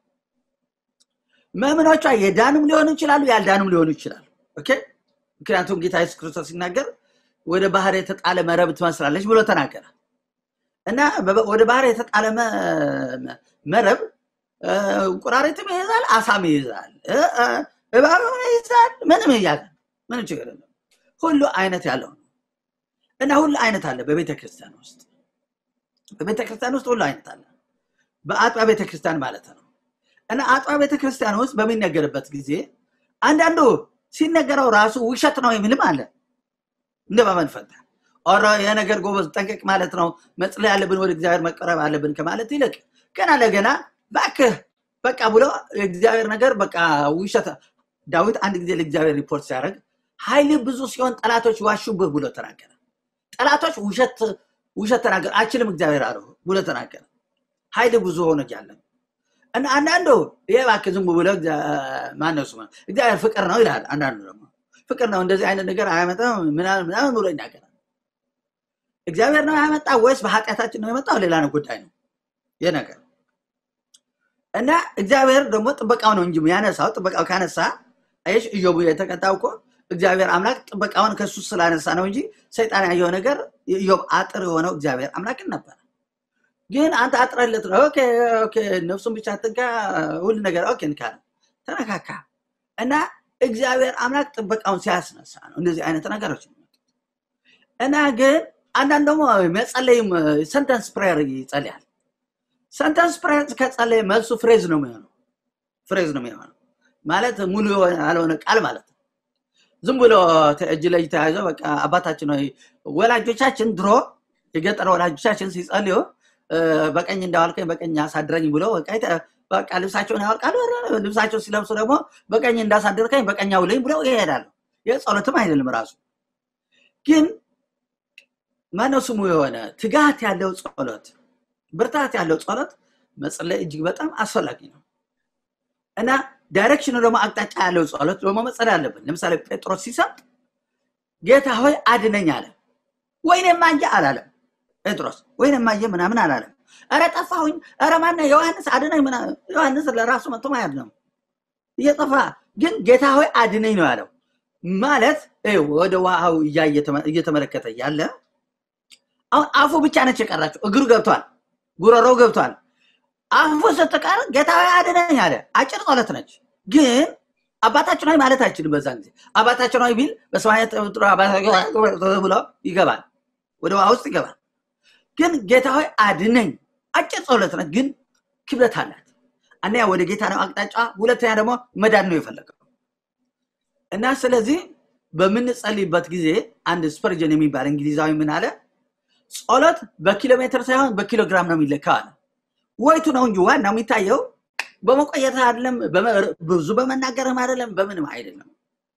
ምእምኖቿ የዳኑም ሊሆኑ ይችላሉ ያልዳኑም ሊሆኑ ይችላሉ ኦኬ ምክንያቱም ጌታ ኢየሱስ ክርስቶስ ሲናገር ወደ ባህር የተጣለ መረብ ትመስላለች ብሎ ተናገረ እና ወደ ባህር የተጣለ መረብ እንቁራሪትም ይይዛል አሳም ይይዛል እባብም ይይዛል ምንም ይያዛል ምንም ችግር የለም ሁሉ አይነት ያለው ነው እና ሁሉ አይነት አለ በቤተ ክርስቲያን ውስጥ በቤተ ክርስቲያን ውስጥ ሁሉ አይነት አለ በአጥቢያ ቤተ ክርስቲያን ማለት ነው እና አጥቢያ ቤተ ክርስቲያን ውስጥ በሚነገርበት ጊዜ አንዳንዱ ሲነገረው ራሱ ውሸት ነው የሚልም አለ እንደ በመንፈታ ኦሮ የነገር ጎበዝ ጠንቀቅ ማለት ነው መጽለይ አለብን ወደ እግዚአብሔር መቀረብ አለብን ከማለት ይልቅ ገና ለገና ባክህ በቃ ብሎ የእግዚአብሔር ነገር በቃ ውሸት ዳዊት አንድ ጊዜ ለእግዚአብሔር ሪፖርት ሲያደርግ ኃይል ብዙ ሲሆን ጠላቶች ዋሹብህ ብሎ ተናገረ ጠላቶች ውሸት ውሸት ተናገር አችልም እግዚአብሔር አለው ብሎ ተናገረ ኃይል ብዙ ሆነ እያለ እና አንዳንዱ ይሄ እባክህ ዝም ብሎ ማነው ስሙ እግዚአብሔር ፍቅር ነው ይላል አንዳንዱ ደግሞ ፍቅር ነው እንደዚህ አይነት ነገር አያመጣም ምናምን ምናምን ብሎ ይናገራል እግዚአብሔር ነው ያመጣ ወይስ በኃጢአታችን ነው የመጣው ሌላ ነው ጉዳይ ነው ይህ ነገር እና እግዚአብሔር ደግሞ ጥበቃው ነው እንጂ ያነሳው ጥበቃው ካነሳ አይሽ እዮቡ የተቀጣው እኮ እግዚአብሔር አምላክ ጥበቃውን ከሱ ስላነሳ ነው እንጂ ሰይጣን ያየው ነገር ኢዮብ አጥር የሆነው እግዚአብሔር አምላክን ነበር ግን አንተ አጥረለት ነው ኦኬ ኦኬ ነፍሱን ብቻ ትንካ ሁሉ ነገር ኦኬ እንካ ተነካካ እና እግዚአብሔር አምላክ ጥበቃውን ሲያስነሳ ነው እንደዚህ አይነት ነገሮች እና ግን አንዳንድ ደግሞ መጸለይም ሰንተንስ ፕሬየር ይጸልያል ሰንተንስ ፕሬየር ከጸለይ መልሱ ፍሬዝ ነው የሚሆነው ፍሬዝ ነው የሚሆነው ማለት ሙሉ ያልሆነ ቃል ማለት ነው ዝም ብሎ እጅ ለእጅ ተያይዘው በቃ አባታችን ወይ ወላጆቻችን ድሮ የገጠር ወላጆቻችን ሲጸልዩ በቀኝ እንዳዋልከኝ በቀኝ አሳድረኝ ብሎ በቃ ልብሳቸውን ያወልቃሉ ልብሳቸው ሲለብሱ ደግሞ በቀኝ እንዳሳደርከኝ በቀኝ አውለኝ ብለው ይሄዳሉ ይህ ጸሎትም አይደለም ራሱ ግን ማነው ስሙ የሆነ ትጋት ያለው ጸሎት ብርታት ያለው ጸሎት መጸለይ እጅግ በጣም አስፈላጊ ነው እና ዳይሬክሽኑ ደግሞ አቅጣጫ ያለው ጸሎት ደግሞ መጸለይ አለብን ለምሳሌ ጴጥሮስ ሲሰጥ ጌታ ሆይ አድነኝ አለ ወይኔ ማየ አላለም ጴጥሮስ ወይኔ ማየ ምናምን አላለም ኧረ ጠፋሁኝ ኧረ ማነ ዮሐንስ አድነኝ ዮሐንስ ለራሱ መጥቶ ማያድ ነው እየጠፋ ግን ጌታ ሆይ አድነኝ ነው ያለው ማለት ወደ ውሃው እየተመለከተ ያለ አሁን አፉ ብቻ ነች የቀራቸው እግሩ ገብቷል ጉረሮው ገብቷል አፉ ስትቀር ጌታ ሆይ አድነኝ አለ አጭር ጸሎት ነች ግን አባታችን ሆይ ማለት አይችልም በዛን ጊዜ አባታችን ሆይ ቢል በሰማያት ብሎ ይገባል ወደ ውሃ ውስጥ ይገባል ግን ጌታ ሆይ አድነኝ አጭር ጸሎት ነች ግን ክብደት አላት አንደኛ ወደ ጌታ ነው አቅጣጫ ሁለተኛ ደግሞ መዳን ነው የፈለገው እና ስለዚህ በምንጸልይበት ጊዜ አንድ ስፐርጀን የሚባል እንግሊዛዊ ምን አለ ጸሎት በኪሎ ሜትር ሳይሆን በኪሎ ግራም ነው የሚለካው አለ ወይቱ ነው እንጂ ዋናው የሚታየው በመቆየት አይደለም ብዙ በመናገርም አይደለም በምንም አይደለም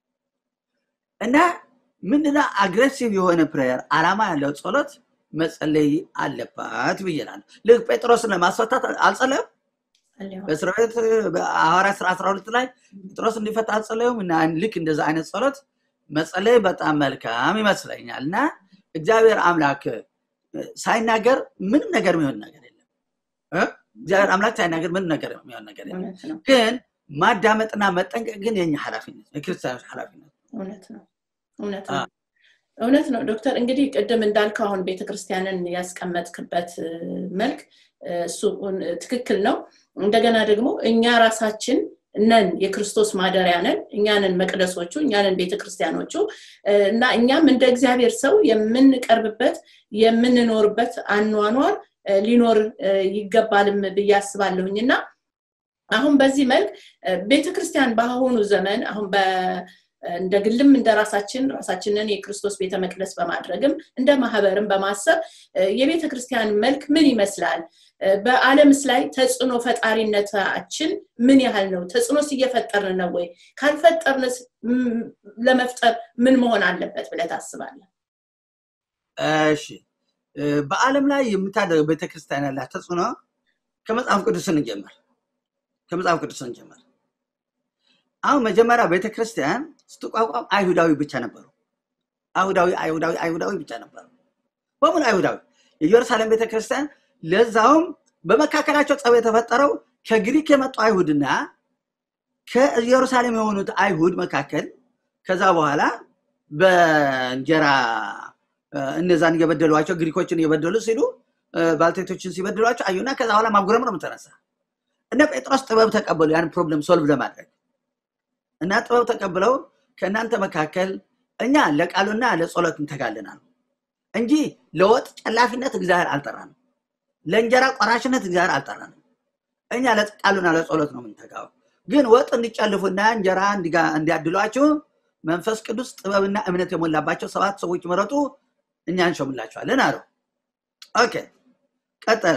እና ምንድነው አግሬሲቭ የሆነ ፕሬየር አላማ ያለው ጸሎት መጸለይ አለባት ብይላል ልክ ጴጥሮስን ለማስፈታት አልጸለየም በእስር ቤት ሐዋርያ ስራ 12 ላይ ጴጥሮስ እንዲፈታ አልጸለዩም እና ልክ እንደዛ አይነት ጸሎት መጸለይ በጣም መልካም ይመስለኛል እና እግዚአብሔር አምላክ ሳይናገር ምንም ነገር የሚሆን ነገር የለም እግዚአብሔር አምላክ ሳይናገር ምንም ነገር የሚሆን ነገር የለም ግን ማዳመጥና መጠንቀቅ ግን የኛ ኃላፊነት የክርስቲያኖች ኃላፊነት እውነት ነው እውነት ነው እውነት ነው ዶክተር እንግዲህ ቅድም እንዳልከው አሁን ቤተክርስቲያንን ያስቀመጥክበት መልክ እሱ ትክክል ነው እንደገና ደግሞ እኛ ራሳችን ነን የክርስቶስ ማደሪያ ነን እኛንን መቅደሶቹ እኛንን ቤተክርስቲያኖቹ እና እኛም እንደ እግዚአብሔር ሰው የምንቀርብበት የምንኖርበት አኗኗር ሊኖር ይገባልም ብዬ አስባለሁኝ እና አሁን በዚህ መልክ ቤተክርስቲያን በአሁኑ ዘመን አሁን እንደ ግልም እንደ ራሳችን ራሳችንን የክርስቶስ ቤተ መቅደስ በማድረግም እንደ ማህበርም በማሰብ የቤተ ክርስቲያን መልክ ምን ይመስላል በአለምስ ላይ ተጽዕኖ ፈጣሪነታችን ምን ያህል ነው ተጽዕኖስ እየፈጠርን ነው ወይ ካልፈጠርንስ ለመፍጠር ምን መሆን አለበት ብለ ታስባለ እሺ በአለም ላይ የምታደርገው ቤተክርስቲያን ያላት ተጽዕኖ ከመጽሐፍ ቅዱስ እንጀምር ከመጽሐፍ ቅዱስ እንጀምር አሁን መጀመሪያ ቤተክርስቲያን ስትቋቋም አይሁዳዊ ብቻ ነበሩ አይሁዳዊ አይሁዳዊ አይሁዳዊ ብቻ ነበሩ በሙሉ አይሁዳዊ የኢየሩሳሌም ቤተክርስቲያን ለዛውም በመካከላቸው ጸብ የተፈጠረው ከግሪክ የመጡ አይሁድና ከኢየሩሳሌም የሆኑት አይሁድ መካከል ከዛ በኋላ በእንጀራ እነዛን እየበደሏቸው ግሪኮችን እየበደሉ ሲሉ ባልቴቶችን ሲበድሏቸው አዩና ከዛ በኋላ ማጉረምረም ተነሳ እነ ጴጥሮስ ጥበብ ተቀበሉ ያን ፕሮብለም ሶልቭ ለማድረግ እና ጥበብ ተቀብለው ከእናንተ መካከል እኛ ለቃሉና ለጸሎት እንተጋልናል እንጂ ለወጥ ጨላፊነት እግዚአብሔር አልጠራንም ለእንጀራ ቆራሽነት እግዚአብሔር አልጠራንም እኛ ለቃሉና ለጸሎት ነው የምንተጋው ግን ወጥ እንዲጨልፉና እንጀራ እንዲያድሏችሁ መንፈስ ቅዱስ ጥበብና እምነት የሞላባቸው ሰባት ሰዎች መረጡ እኛ እንሾምላቸዋለን አለው ኦኬ ቀጠለ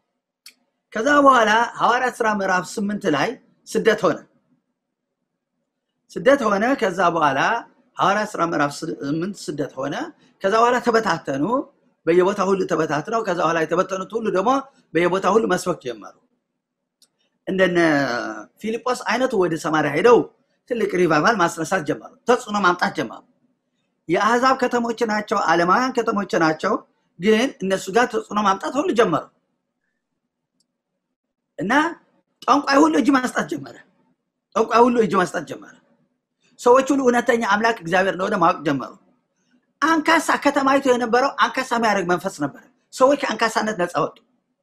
ከዛ በኋላ ሐዋርያት ስራ ምዕራፍ ስምንት ላይ ስደት ሆነ ስደት ሆነ ከዛ በኋላ ሐዋርያ ስራ ምዕራፍ ስምንት ስደት ሆነ። ከዛ በኋላ ተበታተኑ፣ በየቦታ ሁሉ ተበታትነው ከዛ በኋላ የተበተኑት ሁሉ ደግሞ በየቦታ ሁሉ መስበክ ጀመሩ። እንደነ ፊልጶስ አይነቱ ወደ ሰማሪያ ሄደው ትልቅ ሪቫይቫል ማስነሳት ጀመሩ። ተጽዕኖ ማምጣት ጀመሩ። የአህዛብ ከተሞች ናቸው፣ ዓለማውያን ከተሞች ናቸው። ግን እነሱ ጋር ተጽዕኖ ማምጣት ሁሉ ጀመሩ እና ጠንቋይ ሁሉ እጅ መስጠት ጀመረ። ጠንቋይ ሁሉ እጅ መስጠት ጀመረ። ሰዎች ሁሉ እውነተኛ አምላክ እግዚአብሔር እንደሆነ ማወቅ ጀመሩ። አንካሳ ከተማይቱ የነበረው አንካሳ የሚያደርግ መንፈስ ነበረ። ሰዎች ከአንካሳነት ነፃ ወጡ።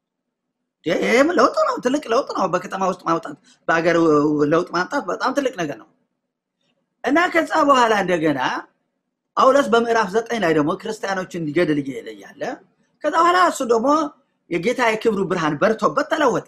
ይህም ለውጥ ነው፣ ትልቅ ለውጥ ነው። በከተማ ውስጥ ማውጣት፣ በሀገር ለውጥ ማምጣት በጣም ትልቅ ነገር ነው እና ከዛ በኋላ እንደገና ጳውሎስ በምዕራፍ ዘጠኝ ላይ ደግሞ ክርስቲያኖችን ሊገድል እየሄደ እያለ ከዛ በኋላ እሱ ደግሞ የጌታ የክብሩ ብርሃን በርቶበት ተለወጠ።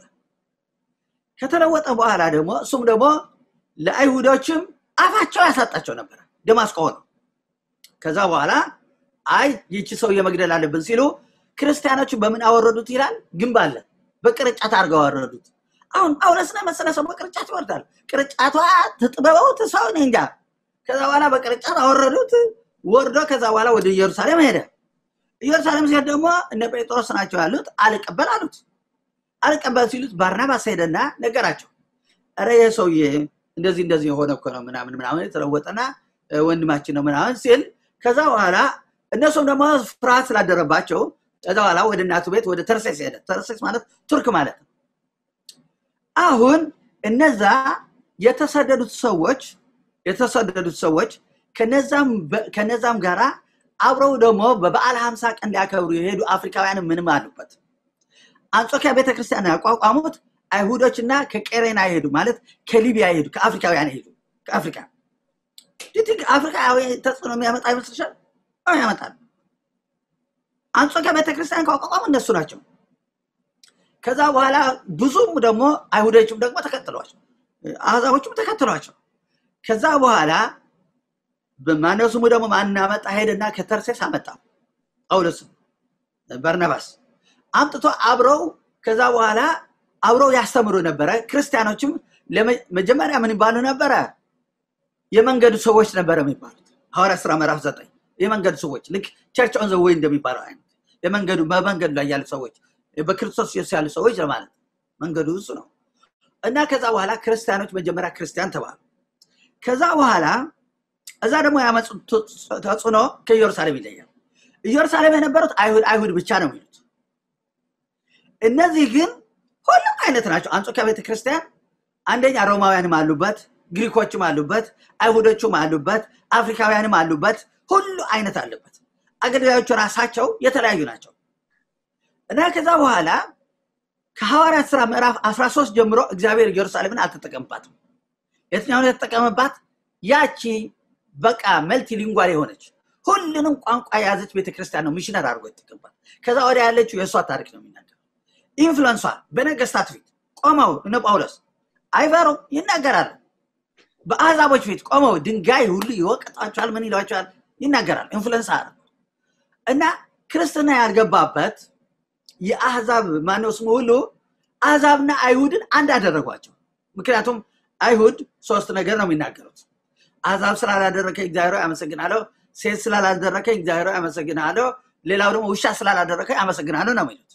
ከተለወጠ በኋላ ደግሞ እሱም ደግሞ ለአይሁዶችም አፋቸው ያሳጣቸው ነበረ። ደማስቆ ነው። ከዛ በኋላ አይ ይቺ ሰው የመግደል አለብን ሲሉ ክርስቲያኖችን በምን አወረዱት ይላል? ግንብ አለ በቅርጫት አድርገው አወረዱት። አሁን ጳውሎስን መሰለ ሰው በቅርጫት ይወርዳል። ቅርጫቷ ትጥበበው ትሰው እኔ እንጃ። ከዛ በኋላ በቅርጫት አወረዱት። ወርዶ ከዛ በኋላ ወደ ኢየሩሳሌም ሄደ። ኢየሩሳሌም ሲሄድ ደግሞ እነ ጴጥሮስ ናቸው ያሉት። አልቀበል አሉት። አልቀበል ሲሉት ባርናባስ ሄደና ነገራቸው። ኧረ ይህ ሰውዬ እንደዚህ እንደዚህ የሆነ እኮ ነው ምናምን ምናምን የተለወጠና ወንድማችን ነው ምናምን ሲል ከዛ በኋላ እነሱም ደግሞ ፍርሃት ስላደረባቸው ከዛ በኋላ ወደ እናቱ ቤት ወደ ተርሴስ ሄደ። ተርሴስ ማለት ቱርክ ማለት ነው። አሁን እነዛ የተሰደዱት ሰዎች የተሰደዱት ሰዎች ከነዛም ጋራ አብረው ደግሞ በበዓል ሀምሳ ቀን ሊያከብሩ የሄዱ አፍሪካውያን ምንም አሉበት። አንጾኪያ ቤተክርስቲያን ያቋቋሙት አይሁዶችና ከቄሬና የሄዱ ማለት ከሊቢያ የሄዱ ከአፍሪካውያን የሄዱ ከአፍሪካ አፍሪካዊ ተጽዕኖ የሚያመጣ ይመስልሻል? ያመጣል። አንጾኪያ ቤተክርስቲያን ካቋቋሙ እነሱ ናቸው። ከዛ በኋላ ብዙም ደግሞ አይሁዶችም ደግሞ ተከትሏቸው፣ አሕዛቦችም ተከትሏቸው። ከዛ በኋላ ማነው ስሙ ደግሞ ማን አመጣ? ሄደና ከተርሴስ አመጣ ጳውሎስም በርናባስ አምጥቶ አብረው ከዛ በኋላ አብረው ያስተምሩ ነበረ። ክርስቲያኖችም መጀመሪያ ምን ይባሉ ነበረ? የመንገዱ ሰዎች ነበረ የሚባሉት ሐዋርያ ስራ ምዕራፍ ዘጠኝ የመንገዱ ሰዎች ልክ ቸርች ኦን ዘ ዌይ እንደሚባለው አይነት የመንገዱ በመንገዱ ላይ ያሉ ሰዎች በክርስቶስ ኢየሱስ ያሉ ሰዎች ለማለት መንገዱ እሱ ነው እና ከዛ በኋላ ክርስቲያኖች መጀመሪያ ክርስቲያን ተባሉ። ከዛ በኋላ እዛ ደግሞ ያመጡት ተጽዕኖ ከኢየሩሳሌም ይለያል። ኢየሩሳሌም የነበሩት አይሁድ አይሁድ ብቻ ነው የሚሉት። እነዚህ ግን ሁሉም አይነት ናቸው። አንጾኪያ ቤተክርስቲያን አንደኛ ሮማውያንም አሉበት፣ ግሪኮችም አሉበት፣ አይሁዶችም አሉበት፣ አፍሪካውያንም አሉበት። ሁሉ አይነት አለበት። አገልጋዮቹ ራሳቸው የተለያዩ ናቸው እና ከዛ በኋላ ከሐዋርያት ስራ ምዕራፍ 13 ጀምሮ እግዚአብሔር ኢየሩሳሌምን አልተጠቀምባትም። የትኛውን የተጠቀመባት? ያቺ በቃ መልቲ ሊንጓል የሆነች ሁሉንም ቋንቋ የያዘች ቤተክርስቲያን ነው ሚሽነር አድርጎ የተጠቀምባት። ከዛ ወዲያ ያለችው የእሷ ታሪክ ነው የሚናገረው። ኢንፍሉንሷ በነገስታት ፊት ቆመው እነ ጳውሎስ አይፈሩ ይናገራሉ። በአሕዛቦች ፊት ቆመው ድንጋይ ሁሉ ይወቅጣቸዋል፣ ምን ይሏቸዋል፣ ይናገራሉ። ኢንፍሉንስ አለ እና ክርስትና ያልገባበት የአሕዛብ ማነው ስሙ ሁሉ አሕዛብና አይሁድን አንድ አደረጓቸው። ምክንያቱም አይሁድ ሶስት ነገር ነው የሚናገሩት። አሕዛብ ስላላደረከኝ እግዚአብሔር አመሰግናለሁ፣ ሴት ስላላደረከኝ እግዚአብሔር አመሰግናለሁ፣ ሌላው ደግሞ ውሻ ስላላደረከኝ አመሰግናለሁ ነው የሚሉት።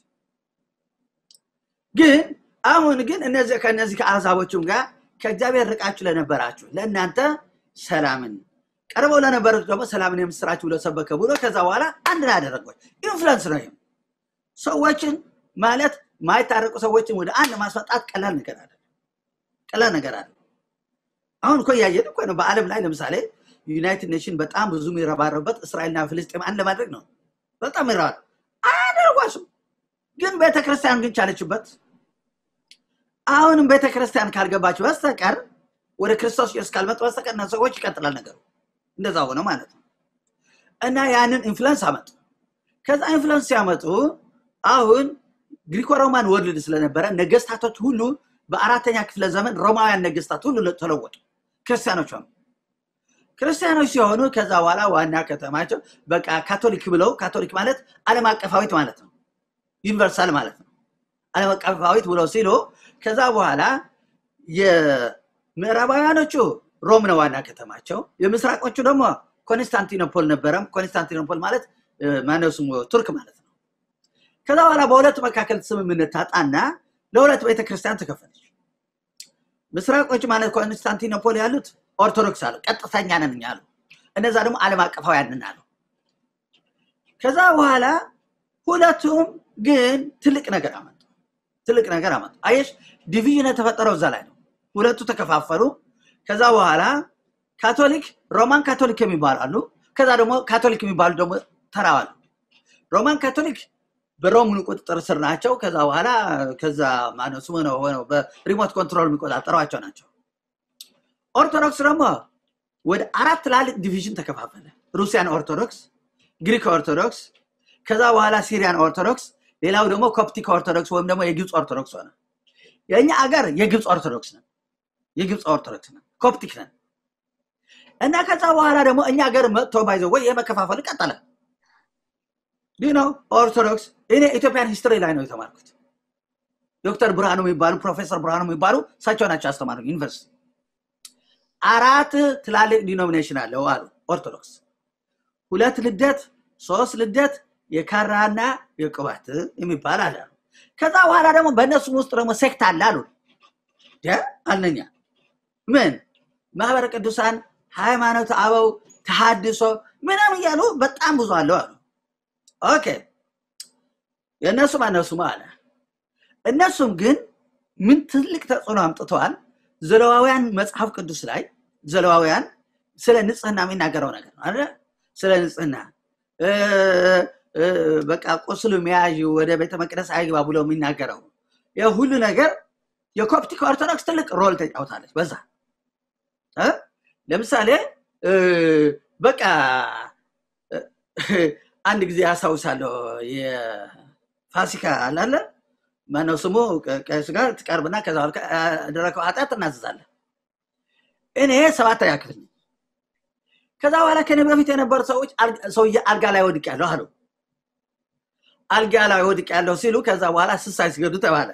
ግን አሁን ግን እነዚህ ከእነዚህ ከአሕዛቦችም ጋር ከእግዚአብሔር ርቃችሁ ለነበራችሁ ለእናንተ ሰላምን ቀርበው ለነበሩት ደግሞ ሰላምን የምስራችሁ ብሎ ሰበከ ብሎ ከዛ በኋላ አንድ ላይ አደረጓቸው። ኢንፍሉንስ ነው ይሄም። ሰዎችን ማለት ማይታረቁ ሰዎችን ወደ አንድ ማስመጣት ቀላል ነገር አለ ቀላል ነገር አለ። አሁን እኮ እያየን እኮ ነው። በዓለም ላይ ለምሳሌ ዩናይትድ ኔሽን በጣም ብዙ የሚረባረበት እስራኤልና ፍልስጤም አንድ ለማድረግ ነው። በጣም ይረባል አያደርጓሱም። ግን ቤተክርስቲያን ግን ቻለችበት። አሁንም ቤተክርስቲያን ካልገባች በስተቀር ወደ ክርስቶስ ኢየሱስ ካልመጡ በስተቀር እና ሰዎች ይቀጥላል ነገሩ። እንደዛ ሆነ ማለት ነው። እና ያንን ኢንፍሉንስ አመጡ። ከዛ ኢንፍሉንስ ሲያመጡ አሁን ግሪኮ ሮማን ወርልድ ስለነበረ ነገስታቶች ሁሉ በአራተኛ ክፍለ ዘመን ሮማውያን ነገስታት ሁሉ ተለወጡ፣ ክርስቲያኖች ሆኑ። ክርስቲያኖች ሲሆኑ ከዛ በኋላ ዋና ከተማቸው በቃ ካቶሊክ ብለው ካቶሊክ ማለት ዓለም አቀፋዊት ማለት ነው፣ ዩኒቨርሳል ማለት ነው። ዓለም አቀፋዊት ብለው ሲሉ ከዛ በኋላ የምዕራባውያኖቹ ሮም ነው ዋና ከተማቸው፣ የምስራቆቹ ደግሞ ኮንስታንቲኖፖል ነበረም። ኮንስታንቲኖፖል ማለት ማነው ስሙ ቱርክ ማለት ነው። ከዛ በኋላ በሁለቱ መካከል ስምምነት ታጣና ለሁለት ቤተክርስቲያን ተከፈለች። ምስራቆች ማለት ኮንስታንቲኖፖል ያሉት ኦርቶዶክስ አሉ፣ ቀጥተኛ ነን እኛ አሉ። እነዛ ደግሞ ዓለም አቀፋውያን ነን አሉ። ከዛ በኋላ ሁለቱም ግን ትልቅ ነገር አመጡ። ትልቅ ነገር አመጡ። አየሽ፣ ዲቪዥን የተፈጠረው እዛ ላይ ነው። ሁለቱ ተከፋፈሉ። ከዛ በኋላ ካቶሊክ ሮማን ካቶሊክ የሚባሉ አሉ። ከዛ ደግሞ ካቶሊክ የሚባሉ ደግሞ ተራዋሉ። ሮማን ካቶሊክ በሮም ቁጥጥር ስር ናቸው። ከዛ በኋላ ከዛ ማነው ስሙ ነው ሆነው በሪሞት ኮንትሮል የሚቆጣጠሯቸው ናቸው። ኦርቶዶክስ ደግሞ ወደ አራት ትላልቅ ዲቪዥን ተከፋፈለ። ሩሲያን ኦርቶዶክስ፣ ግሪክ ኦርቶዶክስ፣ ከዛ በኋላ ሲሪያን ኦርቶዶክስ፣ ሌላው ደግሞ ኮፕቲክ ኦርቶዶክስ ወይም ደግሞ የግብፅ ኦርቶዶክስ ሆነ። የእኛ አገር የግብፅ ኦርቶዶክስ ነን፣ የግብፅ ኦርቶዶክስ ነን፣ ኮፕቲክ ነን እና ከዛ በኋላ ደግሞ እኛ ሀገር መጥቶ ባይዘው ወይ የመከፋፈል ቀጠለ። ይህ ነው ኦርቶዶክስ። እኔ ኢትዮጵያን ሂስትሪ ላይ ነው የተማርኩት። ዶክተር ብርሃኑ የሚባሉ ፕሮፌሰር ብርሃኑ የሚባሉ እሳቸው ናቸው ያስተማሩ ዩኒቨርሲቲ። አራት ትላልቅ ዲኖሚኔሽን አለው አሉ ኦርቶዶክስ። ሁለት ልደት፣ ሶስት ልደት፣ የካራና የቅባት የሚባል አለ። ከዛ በኋላ ደግሞ በእነሱም ውስጥ ደግሞ ሴክት አለ አሉ። አልነኛ ምን ማህበረ ቅዱሳን ሃይማኖት አበው ተሃድሶ ምናምን እያሉ በጣም ብዙ አለው አሉ። ኦኬ የእነሱም እነሱም አለ። እነሱም ግን ምን ትልቅ ተጽዕኖ አምጥተዋል። ዘለዋውያን መጽሐፍ ቅዱስ ላይ ዘለዋውያን ስለ ንጽህና የሚናገረው ነገር ነው አይደል? ስለ ንጽህና በቃ ቁስሉ መያዥ ወደ ቤተ መቅደስ አይግባ ብሎ የሚናገረው የሁሉ ነገር የኮፕቲክ ኦርቶዶክስ ትልቅ ሮል ተጫውታለች በዛ ለምሳሌ በቃ አንድ ጊዜ ያስታውሳለሁ የፋሲካ አላለ ማነው ስሙ ከሱ ጋር ትቀርብና ከዛ ያደረገው ኃጢአት እናዝዛለን እኔ ሰባተኛ ክፍል ነኝ ከዛ በኋላ ከኔ በፊት የነበሩ ሰዎች ሰውዬ አልጋ ላይ ወድቅ ያለሁ አሉ አልጋ ላይ ወድቅ ያለሁ ሲሉ ከዛ በኋላ ስሳይ ሲገዱ ተባለ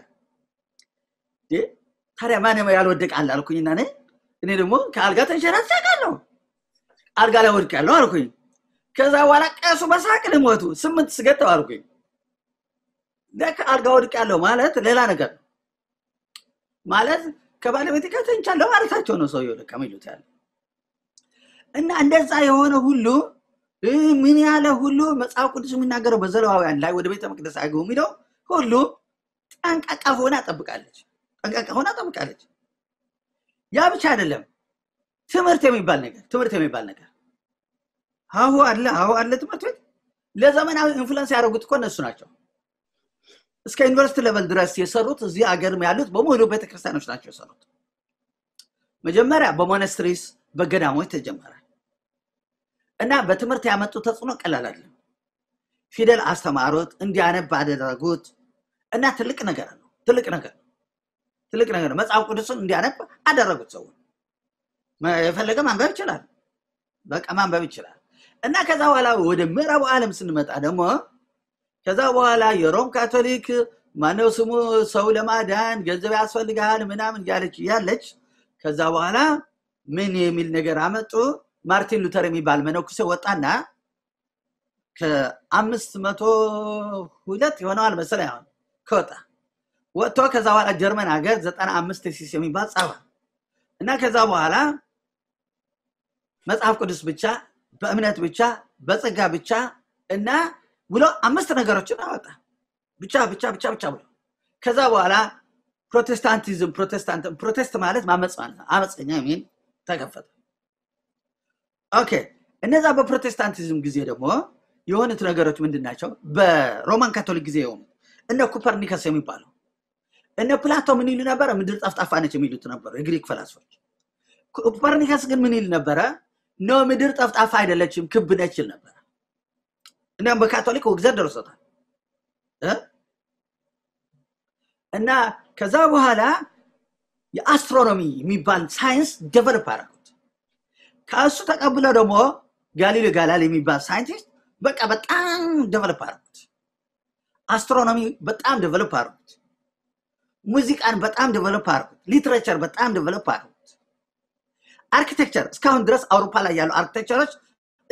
ታዲያ ማንም ያልወደቅ አለ አልኩኝና እኔ እኔ ደግሞ ከአልጋ ተንሸራተቃለሁ አልጋ ላይ ወድቅ ያለሁ አልኩኝ ከዛ በኋላ ቀሱ በሳቅ ልሞቱ ስምንት ስገጠው አልኩኝ ለካ አልጋ ወድቅ ያለው ማለት ሌላ ነገር ነው ማለት ከባለቤት ጋር ተኝቻለሁ ማለታቸው ነው ሰውየው ለካ ሚሉት ያለ እና እንደዛ የሆነ ሁሉ ምን ያለ ሁሉ መጽሐፍ ቅዱስ የሚናገረው በዘሌዋውያን ላይ ወደ ቤተ መቅደስ አይገቡ የሚለው ሁሉ ጠንቃቃ ሆና ጠብቃለች ጠንቃቃ ሆና ጠብቃለች ያ ብቻ አይደለም ትምህርት የሚባል ነገር ትምህርት የሚባል ነገር ሀሁ አለ ሀሁ አለ ትምህርት ቤት ለዘመናዊ ኢንፍሉንስ ያደረጉት እኮ እነሱ ናቸው እስከ ዩኒቨርሲቲ ሌቨል ድረስ የሰሩት እዚህ አገርም ያሉት በሙሉ ቤተክርስቲያኖች ናቸው የሰሩት መጀመሪያ በሞነስትሪስ በገዳሞች ተጀመረ እና በትምህርት ያመጡ ተጽዕኖ ቀላል አይደለም ፊደል አስተማሩት እንዲያነብ አደረጉት እና ትልቅ ነገር ነው ትልቅ ነገር ትልቅ ነገር ነው መጽሐፍ ቅዱስን እንዲያነብ አደረጉት ሰው የፈለገ ማንበብ ይችላል በቃ ማንበብ ይችላል እና ከዛ በኋላ ወደ ምዕራቡ ዓለም ስንመጣ ደግሞ ከዛ በኋላ የሮም ካቶሊክ ማነው ስሙ ሰው ለማዳን ገንዘብ ያስፈልጋል ምናምን እያለች እያለች ከዛ በኋላ ምን የሚል ነገር አመጡ ማርቲን ሉተር የሚባል መነኩሴ ወጣና ከአምስት መቶ ሁለት የሆነዋል መሰለኝ አሁን ከወጣ ወጥቶ ከዛ በኋላ ጀርመን ሀገር ዘጠና አምስት ሲስ የሚባል ጻፈ እና ከዛ በኋላ መጽሐፍ ቅዱስ ብቻ በእምነት ብቻ በጸጋ ብቻ እና ብሎ አምስት ነገሮችን አወጣ ብቻ ብቻ ብቻ ብቻ ብሎ ከዛ በኋላ ፕሮቴስታንቲዝም ፕሮቴስታንት ፕሮቴስት ማለት ማመፅ ማለት ነው አመፀኛ የሚል ተከፈተ ኦኬ እነዛ በፕሮቴስታንቲዝም ጊዜ ደግሞ የሆኑት ነገሮች ምንድን ናቸው በሮማን ካቶሊክ ጊዜ የሆኑት እነ ኩፐርኒከስ የሚባለው እነ ፕላቶ ምን ይሉ ነበረ ምድር ጠፍጣፋ ነች የሚሉት ነበሩ የግሪክ ፈላስፎች ኩፐርኒከስ ግን ምን ይል ነበረ ኖ ምድር ጠፍጣፋ አይደለችም ክብ ነች ይል ነበረ እናም በካቶሊክ ውግዘት ደርሶታል እና ከዛ በኋላ የአስትሮኖሚ የሚባል ሳይንስ ደቨሎፕ አደረጉት ከእሱ ተቀብለው ደግሞ ጋሊሌ ጋላሊ የሚባል ሳይንቲስት በቃ በጣም ደቨሎፕ አደረጉት አስትሮኖሚ በጣም ደቨሎፕ አደረጉት ሙዚቃን በጣም ደቨሎፕ አደረጉት ሊትሬቸር በጣም ደቨሎፕ አደረጉት አርኪቴክቸር እስካሁን ድረስ አውሮፓ ላይ ያሉ አርኪቴክቸሮች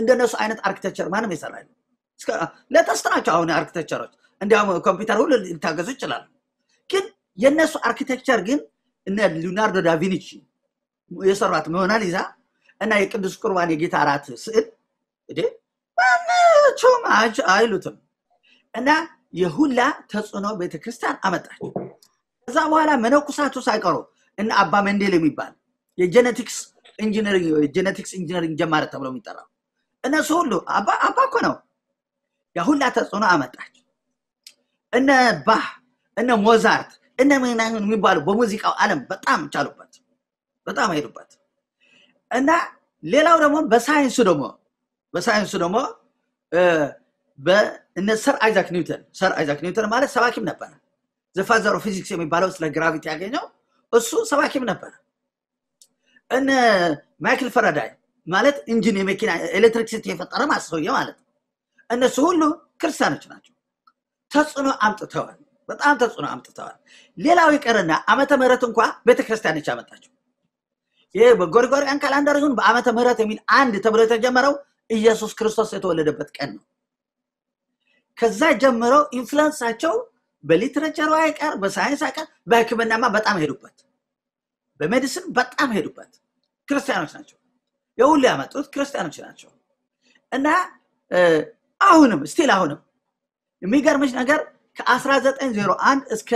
እንደነሱ አይነት አርኪቴክቸር ማንም የሰራ የለም። እስከ- ለተስት ናቸው አሁን አርኪቴክቸሮች እንዲያውም ኮምፒውተር ሁሉ ሊታገዙ ይችላሉ። ግን የእነሱ አርኪቴክቸር ግን እነ ሊዮናርዶ ዳቪንቺ የሰሯት ሞናሊዛ እና የቅዱስ ቁርባን የጌታ እራት ስዕል እንዴ ማናቸውም አች- አይሉትም እና የሁላ ተጽዕኖ ቤተክርስቲያን አመጣች። ከዛ በኋላ መነኩሳቱ ሳይቀሩ እና አባ መንዴል የሚባል የጄኔቲክስ ኢንጂነሪንግ ጄኔቲክስ ኢንጂነሪንግ ጀማሪ ተብሎ የሚጠራው እነሱ ሁሉ አባ አባ እኮ ነው የሁላ ተጽዕኖ አመጣች። እነ ባህ እነ ሞዛርት እነ ምናምን የሚባሉ በሙዚቃው ዓለም በጣም ቻሉበት፣ በጣም ሄዱበት እና ሌላው ደግሞ በሳይንሱ ደግሞ በሳይንሱ ደግሞ እ፣ በእነ ሰር አይዛክ ኒውተን ሰር አይዛክ ኒውተን ማለት ሰባኪም ነበረ። ዘፋዘር ኦፍ ፊዚክስ የሚባለው ስለ ግራቪቲ ያገኘው እሱ ሰባኪም ነበረ። እነ ማይክል ፈራዳይ ማለት ኢንጂን የመኪና ኤሌክትሪክሲቲ የፈጠረ ማሰውየ ማለት ነው። እነሱ ሁሉ ክርስቲያኖች ናቸው። ተጽዕኖ አምጥተዋል። በጣም ተጽዕኖ አምጥተዋል። ሌላው ይቀርና ዓመተ ምሕረት እንኳ ቤተክርስቲያኖች ያመጣቸው ይሄ በጎርጎሪያን ካላንደር ይሁን በዓመተ ምሕረት የሚል አንድ ተብሎ የተጀመረው ኢየሱስ ክርስቶስ የተወለደበት ቀን ነው። ከዛ ጀምረው ኢንፍሉንሳቸው በሊትሬቸሩ አይቀር፣ በሳይንስ አይቀር፣ በሕክምናማ በጣም ሄዱበት፣ በሜዲሲን በጣም ሄዱበት። ክርስቲያኖች ናቸው። የሁሉ ያመጡት ክርስቲያኖች ናቸው እና እ፣ አሁንም ስቲል አሁንም የሚገርምሽ ነገር ከ1901 እስከ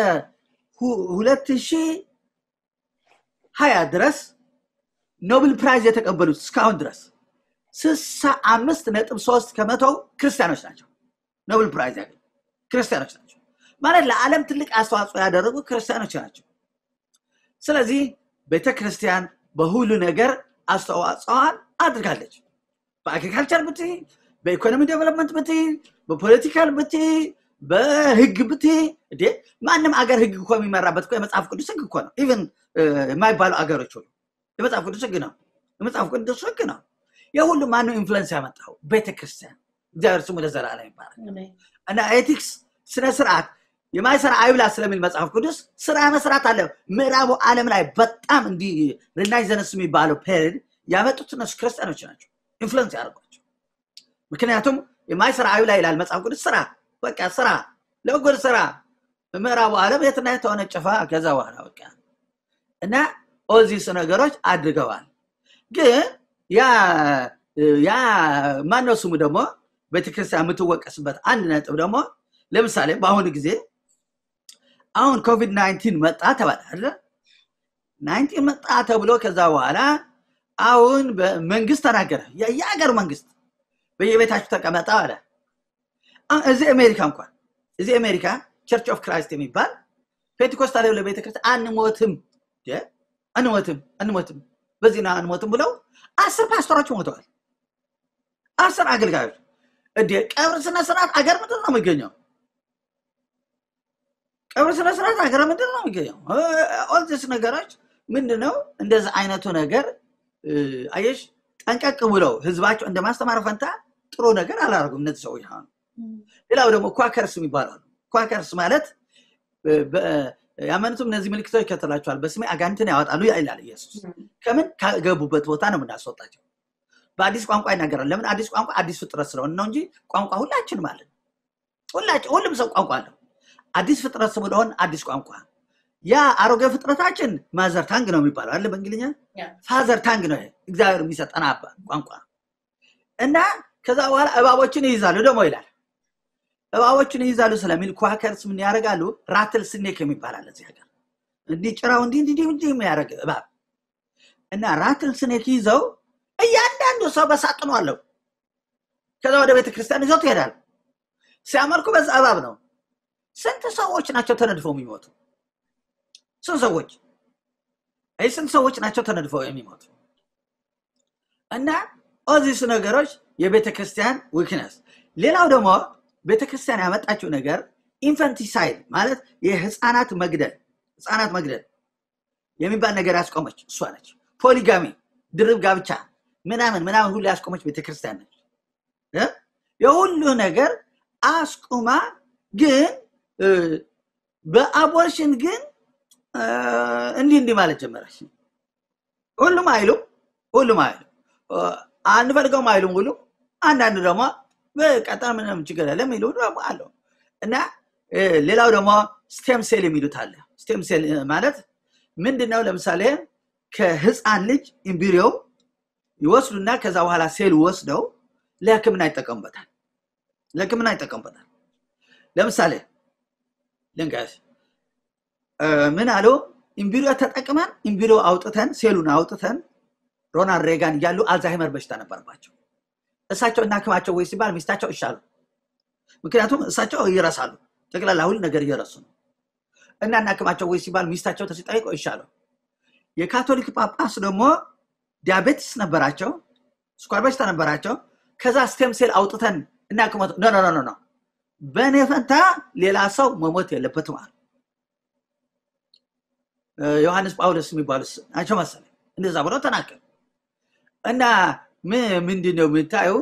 2020 ድረስ ኖብል ፕራይዝ የተቀበሉት እስካሁን ድረስ 65 ነጥብ 3 ከመቶው ክርስቲያኖች ናቸው። ኖብል ፕራይዝ ያገኙ ክርስቲያኖች ናቸው ማለት ለዓለም ትልቅ አስተዋጽኦ ያደረጉ ክርስቲያኖች ናቸው። ስለዚህ ቤተ ክርስቲያን በሁሉ ነገር አስተዋጽኦዋን አድርጋለች። በአግሪካልቸር ብት፣ በኢኮኖሚ ዴቨሎፕመንት ብት፣ በፖለቲካል ብት፣ በህግ ብት እንዴ ማንም አገር ህግ እኮ የሚመራበት እኮ የመጽሐፍ ቅዱስ ህግ እኮ ነው። ኢቨን የማይባሉ አገሮች ሁሉ የመጽሐፍ ቅዱስ ህግ ነው። የመጽሐፍ ቅዱስ ህግ ነው። የሁሉ ማነው ኢንፍሉዌንስ ያመጣው? ቤተክርስቲያን። እግዚአብሔር ስሙ ለዘላለም ይባላል። አሜን። እና ኤቲክስ ስነ ስርዓት የማይሰራ አይብላ ስለሚል መጽሐፍ ቅዱስ ስራ መስራት አለ። ምዕራቡ ዓለም ላይ በጣም እንዲህ ሪናይዘንስ የሚባለው ፔሪድ ያመጡት እነሱ ክርስቲያኖች ናቸው፣ ኢንፍሉዌንስ ያደርጓቸው። ምክንያቱም የማይሰራ አይብላ ይላል መጽሐፍ ቅዱስ። ስራ በቃ ስራ፣ ለጉድ ስራ። ምዕራቡ ዓለም የትና የት ተወነጨፈ። ከዛ በኋላ በቃ እና ኦዚስ ነገሮች አድርገዋል። ግን ያ ያ ማነው ስሙ ደግሞ ቤተክርስቲያን የምትወቀስበት አንድ ነጥብ ደግሞ ለምሳሌ በአሁኑ ጊዜ አሁን ኮቪድ ናይንቲን መጣ ተባለ አይደለ? ናይንቲን መጣ ተብሎ ከዛ በኋላ አሁን መንግስት ተናገረ። የ- የሀገር መንግስት በየቤታችሁ ተቀመጠ አለ። አሁን እዚህ አሜሪካ እንኳን እዚህ አሜሪካ ቸርች ኦፍ ክራይስት የሚባል ፔንቴኮስታል የሆነ ቤተክርስቲያን አንሞትም እ? አንሞትም አንሞትም በዚህና አንሞትም ብለው አስር ፓስተሮች ሞተዋል። አስር አገልጋዮች እንዴ ቀብር ስነ ስርዓት አገር ምንድን ነው የሚገኘው? ቀብር ስነ ስርዓት አገር ምንድን ነው የሚገኘው? ኦልዚስ ነገሮች ምንድን ነው? እንደዚህ አይነቱ ነገር እ፣ አየሽ ጠንቀቅ ብለው ህዝባቸው እንደ ማስተማር ፈንታ ጥሩ ነገር አላደርጉም እነዚህ ሰዎች። አሁን ሌላው ደግሞ ኳከርስ ይባላሉ። ኳከርስ ማለት እ፣ በ- ያመኑትም እነዚህ ምልክቶች ይከተላቸዋል፣ በስሜ አጋንንትን ያወጣሉ ይላል ኢየሱስ። ከምን ካገቡበት ቦታ ነው የምናስወጣቸው። በአዲስ ቋንቋ ይናገራል። ለምን አዲስ ቋንቋ አዲስ ፍጥረት ስለሆነ ነው እንጂ ቋንቋ ሁላችንም አለን። ሁላችን ሁሉም ሰው ቋንቋ አለው። አዲስ ፍጥረት ስለሆን አዲስ ቋንቋ ያ አሮጌ ፍጥረታችን ማዘር ታንግ ነው የሚባለው አለ በእንግሊኛ ያ። ፋዘር ታንግ ነው ይሄ እግዚአብሔር የሚሰጠን አባ ቋንቋ እና ከዛ በኋላ እባቦችን ይይዛሉ ደግሞ ይላል እባቦችን ይይዛሉ ስለሚል ኳከርስ ምን ያደርጋሉ ራትል ስኔክ የሚባል አለ እዚህ ሀገር እንዲህ ጭራው እንዲህ እንዲህ እንዲህ የሚያደርግ እባብ እና ራትል ስኔክ ይዘው እያንዳንዱ ሰው በሳጥኑ አለው ከዛ ወደ ቤተክርስቲያን ይዘው ትሄዳል ሲያመልኩ በዛ እባብ ነው ስንት ሰዎች ናቸው ተነድፈው የሚሞቱ ስንት ሰዎች አይ ስንት ሰዎች ናቸው ተነድፈው የሚሞቱ እና ኦዚስ ነገሮች የቤተ ክርስቲያን ዊክነስ ሌላው ደግሞ ቤተ ክርስቲያን ያመጣችው ነገር ኢንፈንቲሳይድ ማለት የህፃናት መግደል ህፃናት መግደል የሚባል ነገር ያስቆመች እሷ ነች ፖሊጋሚ ድርብ ጋብቻ ምናምን ምናምን ሁሉ ያስቆመች ቤተክርስቲያን ነች እ? የሁሉ ነገር አስቁማ ግን እ፣ በአቦርሽን ግን እ፣ እንዲህ እንዲህ ማለት ጀመረች ሁሉም አይሉም ሁሉም አይሉም እ፣ አንፈልገውም አይሉም ሁሉ አንዳንዱ ደግሞ በቀጠና ምንም ችግር የለም የሚሉ ደግሞ አለው እና ሌላው ደግሞ ስቴም ሴል የሚሉት አለ ስቴም ሴል ማለት ምንድን ነው ለምሳሌ ከህፃን ልጅ ኢምብሪዮ ይወስዱና ከዛ በኋላ ሴል ወስደው ለህክምና ይጠቀሙበታል ለህክምና ይጠቀሙበታል ለምሳሌ ልንገርሽ ምን አሉ ኢምቢሪዮ ተጠቅመን ኢምቢሪዮ አውጥተን ሴሉን አውጥተን ሮናልድ ሬጋን እያሉ አልዛይመር በሽታ ነበረባቸው እሳቸው እናክማቸው ወይ ሲባል ሚስታቸው ይሻሉ ምክንያቱም እሳቸው ይረሳሉ ጠቅላላ ሁሉ ነገር እየረሱ ነው እና እናክማቸው ወይ ሲባል ሚስታቸው ተሲጠይቆ ይሻሉ የካቶሊክ ጳጳስ ደግሞ ዲያቤቲስ ነበራቸው ስኳር በሽታ ነበራቸው ከዛ ስቴም ሴል አውጥተን እናክመት ኖ ኖ ኖ ኖ በእኔ ፈንታ ሌላ ሰው መሞት የለበትም አሉ ዮሐንስ ጳውሎስ የሚባሉት ናቸው መሰለኝ እንደዛ ብለው ተናገሩ እና ምንድን ነው የምታየው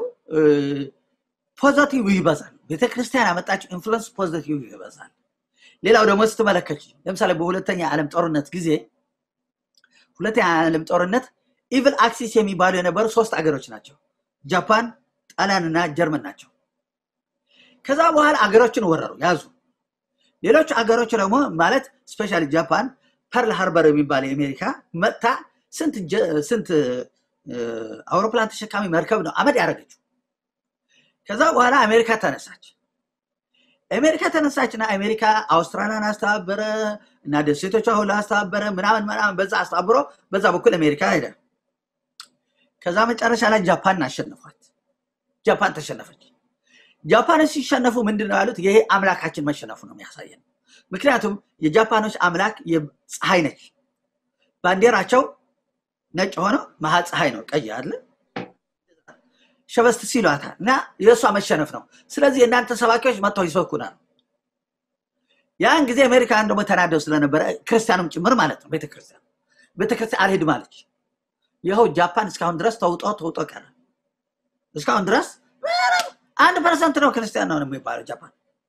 ፖዘቲቭ ይበዛል ቤተክርስቲያን ያመጣችው ኢንፍሉንስ ፖዘቲቭ ይበዛል ሌላው ደግሞ ስትመለከች ለምሳሌ በሁለተኛ ዓለም ጦርነት ጊዜ ሁለተኛ ዓለም ጦርነት ኢቭል አክሲስ የሚባሉ የነበሩ ሶስት አገሮች ናቸው ጃፓን ጣሊያን እና ጀርመን ናቸው ከዛ በኋላ አገሮችን ወረሩ ያዙ ሌሎች አገሮች ደግሞ ማለት ስፔሻሊ ጃፓን ፐርል ሃርበር የሚባል የአሜሪካ መጥታ ስንት አውሮፕላን ተሸካሚ መርከብ ነው አመድ ያደረገችው ከዛ በኋላ አሜሪካ ተነሳች አሜሪካ ተነሳችና አሜሪካ አውስትራሊያን አስተባበረ እና ደሴቶቿ ሁሉ አስተባበረ ምናምን ምናምን በዛ አስተባብሮ በዛ በኩል አሜሪካ ሄደ ከዛ መጨረሻ ላይ ጃፓን አሸነፏት ጃፓን ተሸነፈች ጃፓኖች ሲሸነፉ ምንድን ነው ያሉት ይሄ አምላካችን መሸነፉ ነው የሚያሳየን ምክንያቱም የጃፓኖች አምላክ ፀሐይ ነች ባንዲራቸው ነጭ ሆኖ መሀል ፀሐይ ነው ቀይ አለ ሸበስት ሲሏታል እና የእሷ መሸነፍ ነው ስለዚህ የእናንተ ሰባኪዎች መጥተው ይሰብኩናል ያን ጊዜ አሜሪካን ደግሞ ተናደው ስለነበረ ክርስቲያኑም ጭምር ማለት ነው ቤተክርስቲያን ቤተክርስቲያን አልሄድም አለች ይኸው ጃፓን እስካሁን ድረስ ተውጦ ተውጦ ቀረ እስካሁን ድረስ አንድ ፐርሰንት ነው ክርስቲያን ነው የሚባለው ጃፓን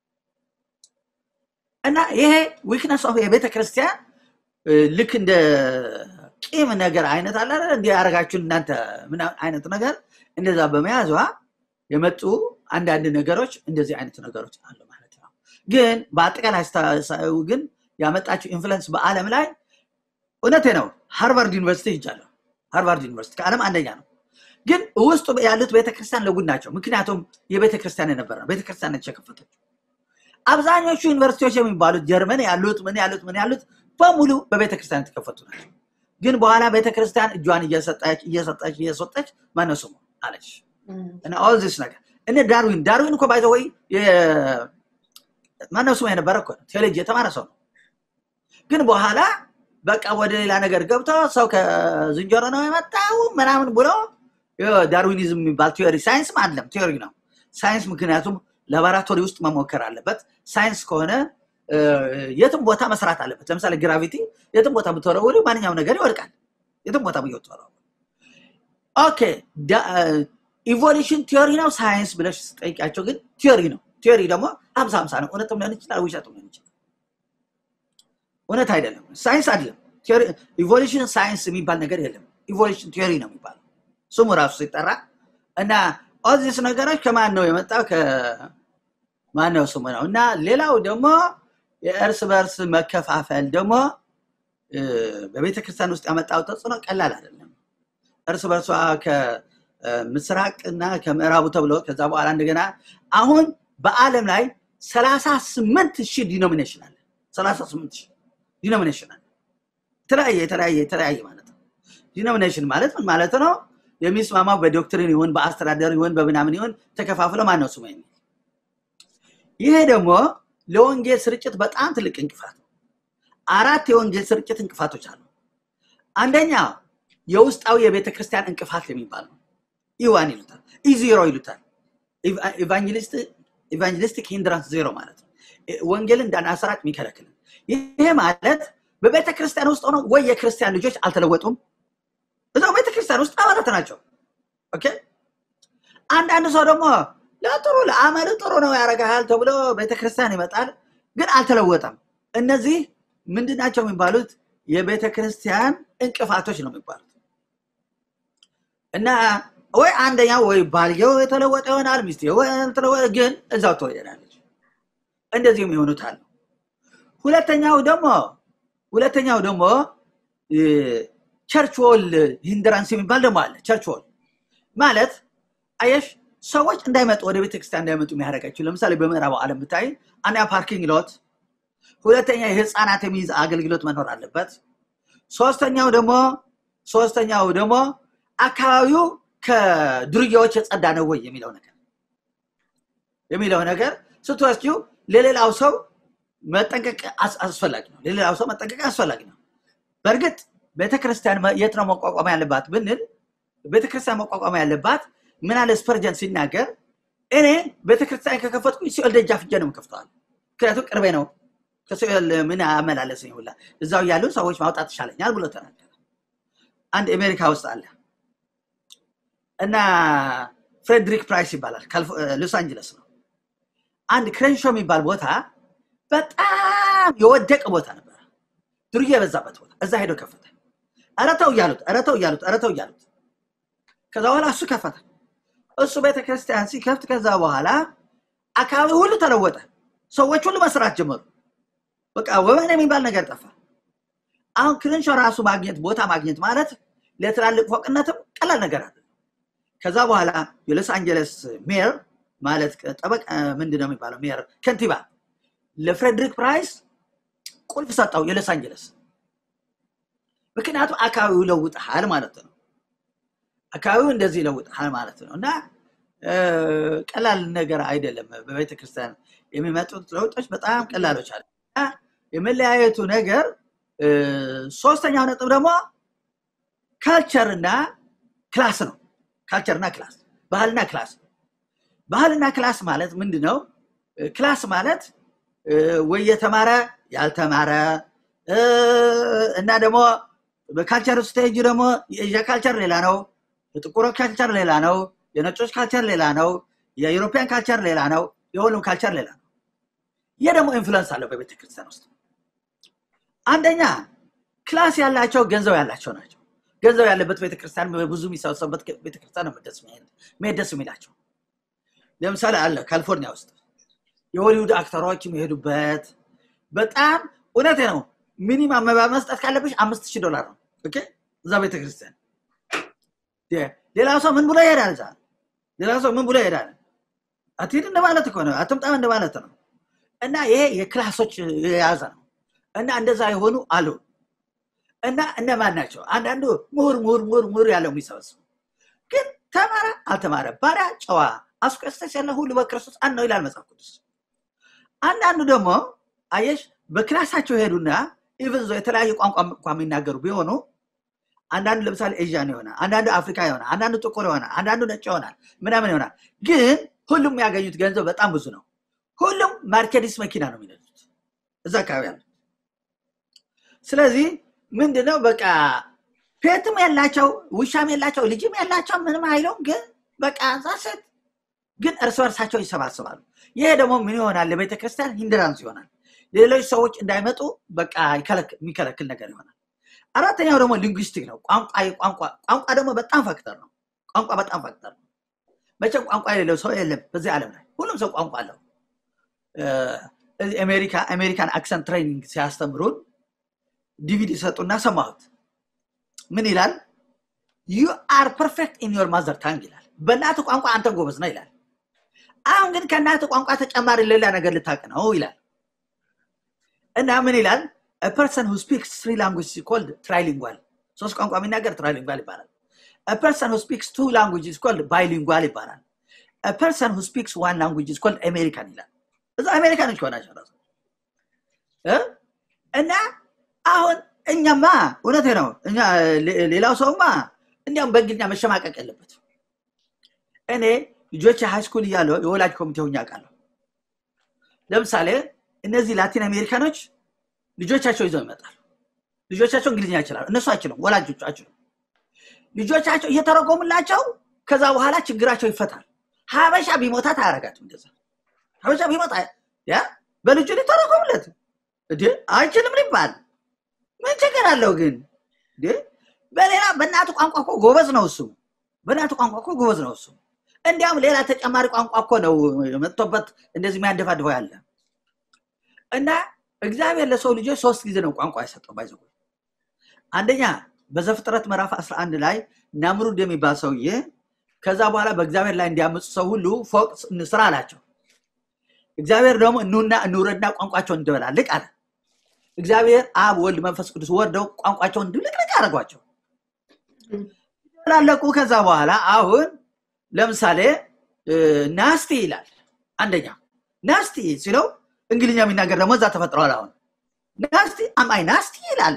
እና ይሄ ዊክነስ ኦፍ የቤተ ክርስቲያን ልክ እንደ ቂም ነገር አይነት አለ እንዲ ያደረጋችሁን እናንተ ምን አይነት ነገር እንደዛ በመያዟ የመጡ አንዳንድ ነገሮች እንደዚህ አይነት ነገሮች አሉ ማለት ነው ግን በአጠቃላይ ሳዩ ግን ያመጣችው ኢንፍሉንስ በአለም ላይ እውነቴ ነው ሃርቫርድ ዩኒቨርሲቲ ይጃለሁ ሃርቫርድ ዩኒቨርሲቲ ከዓለም አንደኛ ነው ግን ውስጡ ያሉት ቤተክርስቲያን ለጉድ ናቸው ምክንያቱም የቤተክርስቲያን የነበረ ነው ቤተክርስቲያን የከፈተችው አብዛኞቹ ዩኒቨርሲቲዎች የሚባሉት ጀርመን ያሉት ምን ያሉት ምን ያሉት በሙሉ በቤተክርስቲያን የተከፈቱ ናቸው ግን በኋላ ቤተክርስቲያን እጇን እየሰጠች እየሰጠች እየሰጠች ማነው ስሙ አለች እና ኦል ዚስ ነገር እነ ዳርዊን ዳርዊን እኮ ባይዘ ወይ ማነው ስሙ የነበረ እኮ ቴዎሎጂ የተማረ ሰው ነው ግን በኋላ በቃ ወደ ሌላ ነገር ገብቶ ሰው ከዝንጀሮ ነው የመጣው ምናምን ብሎ ዳርዊኒዝም የሚባል ቲዮሪ ሳይንስም አለም ቲዮሪ ነው ሳይንስ ምክንያቱም ላቦራቶሪ ውስጥ መሞከር አለበት ሳይንስ ከሆነ የትም ቦታ መስራት አለበት ለምሳሌ ግራቪቲ የትም ቦታ ብትወረውሪ ማንኛውም ነገር ይወድቃል የትም ቦታ ብትወረውሪ ኦኬ ኢቮሉሽን ቲዮሪ ነው ሳይንስ ብለሽ ስጠይቂያቸው ግን ቲዮሪ ነው ቲዮሪ ደግሞ ሀምሳ ሀምሳ ነው እውነትም ሊሆን ይችላል ውሸትም ሊሆን ይችላል እውነት አይደለም ሳይንስ አይደለም ኢቮሉሽን ሳይንስ የሚባል ነገር የለም ኢቮሉሽን ቲዮሪ ነው የሚባለው ስሙ ራሱ ሲጠራ እና ኦዚስ ነገሮች ከማን ነው የመጣው ከማነው ስሙ ነው እና ሌላው ደግሞ የእርስ በርስ መከፋፈል ደግሞ በቤተ ክርስቲያን ውስጥ ያመጣው ተጽዕኖ ቀላል አይደለም እርስ በርሷ ከምስራቅ እና ከምዕራቡ ተብሎ ከዛ በኋላ እንደገና አሁን በአለም ላይ ሰላሳ ስምንት ሺህ ዲኖሚኔሽን አለ ሰላሳ ስምንት ሺህ ዲኖሚኔሽን አለ የተለያየ የተለያየ የተለያየ ማለት ነው ዲኖሚኔሽን ማለት ምን ማለት ነው የሚስማማው በዶክትሪን ይሁን በአስተዳደር ይሁን በምናምን ይሁን ተከፋፍለ ማነው ስሙ የሚል ይሄ ደግሞ ለወንጌል ስርጭት በጣም ትልቅ እንቅፋት ነው አራት የወንጌል ስርጭት እንቅፋቶች አሉ አንደኛው የውስጣዊ የቤተ ክርስቲያን እንቅፋት የሚባል ነው ኢዋን ይሉታል ኢዜሮ ይሉታል ኢቫንጀሊስቲክ ሂንድራንስ ዜሮ ማለት ነው ወንጌልን እንዳናሰራጭ የሚከለክል ይሄ ማለት በቤተ ክርስቲያን ውስጥ ሆነው ወይ የክርስቲያን ልጆች አልተለወጡም እዛው ቤተክርስቲያን ውስጥ አባላት ናቸው ኦኬ አንዳንድ ሰው ደግሞ ለጥሩ ለአመል ጥሩ ነው ያረጋል ተብሎ ቤተክርስቲያን ይመጣል ግን አልተለወጠም እነዚህ ምንድን ናቸው የሚባሉት የቤተክርስቲያን እንቅፋቶች ነው የሚባሉት እና ወይ አንደኛው ወይ ባልየው የተለወጠ ይሆናል፣ ሚስትየው የተለወጠ ግን እዛው ትወለዳለች። እንደዚህም የሆኑት አሉ። ሁለተኛው ደግሞ ሁለተኛው ደግሞ ቸርች ዎል ሂንድራንስ የሚባል ደግሞ አለ። ቸርች ዎል ማለት አየሽ ሰዎች እንዳይመጡ ወደ ቤተክርስቲያን እንዳይመጡ የሚያደርጋቸው ለምሳሌ በምዕራቡ ዓለም ብታይ አንደኛ ፓርኪንግ ሎት፣ ሁለተኛ የህፃናት የሚይዝ አገልግሎት መኖር አለበት። ሶስተኛው ደግሞ ሶስተኛው ደግሞ አካባቢው ከዱርያዎች የጸዳ ነው ወይ የሚለው ነገር የሚለው ነገር ስትወስጂው ለሌላው ሰው መጠንቀቅ አስፈላጊ ነው። ለሌላው ሰው መጠንቀቅ አስፈላጊ ነው። በእርግጥ ቤተክርስቲያን የት ነው መቋቋም ያለባት ብንል ቤተክርስቲያን መቋቋም ያለባት ምን አለ ስፐርጀን ሲናገር እኔ ቤተክርስቲያን ከከፈትኩኝ ሲኦል ደጃፍ ሄጄ ነው የምከፍተዋል። ምክንያቱም ቅርቤ ነው ከሲኦል ምን አመላለሰኝ ሁላ እዛው ያሉ ሰዎች ማውጣት ይሻለኛል ብሎ ተናገረ። አንድ አሜሪካ ውስጥ አለ እና ፍሬድሪክ ፕራይስ ይባላል ሎስ አንጀለስ ነው። አንድ ክሬንሾ የሚባል ቦታ በጣም የወደቀ ቦታ ነበረ፣ ዱርዬ የበዛበት ቦታ። እዛ ሄዶ ከፈተ። ኧረ ተው እያሉት ኧረ ተው እያሉት ኧረ ተው እያሉት ከዛ በኋላ እሱ ከፈተ። እሱ ቤተክርስቲያን ሲከፍት ከዛ በኋላ አካባቢ ሁሉ ተለወጠ። ሰዎች ሁሉ መስራት ጀመሩ። በቃ ወበን የሚባል ነገር ጠፋ። አሁን ክሪንሾ ራሱ ማግኘት ቦታ ማግኘት ማለት ለትላልቅ ፎቅነትም ቀላል ነገር አለ። ከዛ በኋላ የሎስ አንጀለስ ሜየር ማለት ጠበቅ ምንድን ነው የሚባለው ሜየር ከንቲባ ለፍሬድሪክ ፕራይስ ቁልፍ ሰጠው የሎስ አንጀለስ። ምክንያቱም አካባቢው ይለውጥሃል ማለት ነው። አካባቢው እንደዚህ ይለውጥሃል ማለት ነው እና ቀላል ነገር አይደለም። በቤተክርስቲያን የሚመጡት ለውጦች በጣም ቀላሎች አለ። የመለያየቱ ነገር ሶስተኛው ነጥብ ደግሞ ካልቸርና ክላስ ነው። ካልቸርና ክላስ ባህልና ክላስ ባህልና ክላስ ማለት ምንድን ነው? ክላስ ማለት ወይ የተማረ ያልተማረ እና ደግሞ በካልቸር ስቴጅ ደግሞ የኤዥያ ካልቸር ሌላ ነው፣ የጥቁሮች ካልቸር ሌላ ነው፣ የነጮች ካልቸር ሌላ ነው፣ የዩሮፒያን ካልቸር ሌላ ነው፣ የሁሉም ካልቸር ሌላ ነው። ይህ ደግሞ ኢንፍሉንስ አለው በቤተክርስቲያን ውስጥ። አንደኛ ክላስ ያላቸው ገንዘብ ያላቸው ናቸው። ገንዘብ ያለበት ቤተክርስቲያን ብዙ የሚሰበሰቡበት ቤተክርስቲያን ነው መሄድ ደስ የሚላቸው። ለምሳሌ አለ ካሊፎርኒያ ውስጥ የሆሊውድ አክተሮች የሚሄዱበት በጣም እውነቴ ነው። ሚኒማም መባ መስጠት ካለብሽ አምስት ሺህ ዶላር ነው እዛ ቤተክርስቲያን። ሌላው ሰው ምን ብሎ ይሄዳል? እዛ ሌላው ሰው ምን ብሎ ይሄዳል? አትሄድ እንደማለት እኮ ነው፣ አትምጣም እንደማለት ነው። እና ይሄ የክላሶች የያዘ ነው። እና እንደዛ የሆኑ አሉ። እና እነማን ናቸው? አንዳንዱ ምሁር ምሁር ምሁር ምሁር ያለው የሚሰበስቡ ግን ተማረ አልተማረ ባሪያ ጨዋ አስቆስተስ ያለ ሁሉ በክርስቶስ አንድ ነው ይላል መጽሐፍ ቅዱስ። አንዳንዱ ደግሞ አየሽ በክላሳቸው ሄዱና ኢቨን የተለያየ ቋንቋ እንኳ የሚናገሩ ቢሆኑ አንዳንዱ ለምሳሌ ኤዥያን ይሆናል፣ አንዳንዱ አፍሪካ ይሆናል፣ አንዳንዱ ጥቁር ይሆናል፣ አንዳንዱ ነጭ ይሆናል፣ ምናምን ይሆናል። ግን ሁሉም ያገኙት ገንዘብ በጣም ብዙ ነው። ሁሉም ማርኬዲስ መኪና ነው የሚነዱት እዛ አካባቢ ያለ። ስለዚህ ምንድነው በቃ ፔትም የላቸው ውሻም የላቸው ልጅም የላቸው ምንም አይለውም። ግን በቃ ዛሴት ግን እርስ በርሳቸው ይሰባሰባሉ። ይሄ ደግሞ ምን ይሆናል? ለቤተ ክርስቲያን ሂንድራንስ ይሆናል። ሌሎች ሰዎች እንዳይመጡ በቃ የሚከለክል ነገር ይሆናል። አራተኛው ደግሞ ሊንጉስቲክ ነው። ቋንቋ ቋንቋ ቋንቋ ደግሞ በጣም ፋክተር ነው። ቋንቋ በጣም ፋክተር ነው። መቼም ቋንቋ የሌለው ሰው የለም በዚህ ዓለም ላይ ሁሉም ሰው ቋንቋ አለው። አሜሪካ አሜሪካን አክሰንት ትሬኒንግ ሲያስተምሩን ዲቪዲ ሰጡና ሰማሁት። ምን ይላል? ዩ አር ፐርፌክት ኢን ዮር ማዘር ታንግ ይላል። በእናት ቋንቋ አንተ ጎበዝ ነው ይላል። አሁን ግን ከእናት ቋንቋ ተጨማሪ ሌላ ነገር ልታቅ ነው ይላል። እና ምን ይላል? ፐርሰን ሁ ስፒክስ ትሪ ላንጉጅ ኮልድ ትራይሊንጓል። ሶስት ቋንቋ የሚናገር ትራይሊንጓል ይባላል። ፐርሰን ሁ ስፒክስ ቱ ላንጉጅ ኮልድ ባይሊንጓል ይባላል። ፐርሰን ሁ ስፒክስ ዋን ላንጉጅ ኮልድ አሜሪካን ይላል። እዛ አሜሪካኖች ሆናቸው ራሱ እና አሁን እኛማ እውነቴ ነው። እኛ ሌላው ሰውማ እንዲያውም በእንግሊዝኛ መሸማቀቅ የለበት። እኔ ልጆች ሃይስኩል እያለሁ የወላጅ ኮሚቴ ሆኜ አውቃለሁ። ለምሳሌ እነዚህ ላቲን አሜሪካኖች ልጆቻቸው ይዘው ይመጣሉ። ልጆቻቸው እንግሊዝኛ ይችላሉ፣ እነሱ አይችሉም። ወላጆቹ አይችሉም። ልጆቻቸው እየተረጎሙላቸው ከዛ በኋላ ችግራቸው ይፈታል። ሀበሻ ቢሞታት አያረጋትም። እንደዛ ሀበሻ ቢሞታ ያ በልጁ ሊተረጎሙለት እንዴ አይችልም ሊባል ምን ችግር አለው ግን? በሌላ በእናቱ ቋንቋ እኮ ጎበዝ ነው እሱ። በናቱ ቋንቋ እኮ ጎበዝ ነው እሱ። እንዲያውም ሌላ ተጨማሪ ቋንቋ እኮ ነው መጥቶበት እንደዚህ የሚያደፋድፈው ያለ እና እግዚአብሔር ለሰው ልጆች ሶስት ጊዜ ነው ቋንቋ የሰጠው ባይዘ አንደኛ በዘፍጥረት ምዕራፍ 11 ላይ ናምሩድ የሚባል ሰውዬ ከዛ በኋላ በእግዚአብሔር ላይ እንዲያመፁ ሰው ሁሉ ፎቅ እንስራ አላቸው። እግዚአብሔር ደግሞ እኑና እንውረድና ቋንቋቸውን እንደበላልቅ አለ። እግዚአብሔር አብ፣ ወልድ፣ መንፈስ ቅዱስ ወርደው ቋንቋቸውን እንድብልቅልቅ አደረጓቸው። ላለቁ ከዛ በኋላ አሁን ለምሳሌ ናስቲ ይላል አንደኛ ናስቲ ሲለው እንግሊኛ የሚናገር ደግሞ እዛ ተፈጥረዋል። አሁን ናስቲ አማይ ናስቲ ይላል።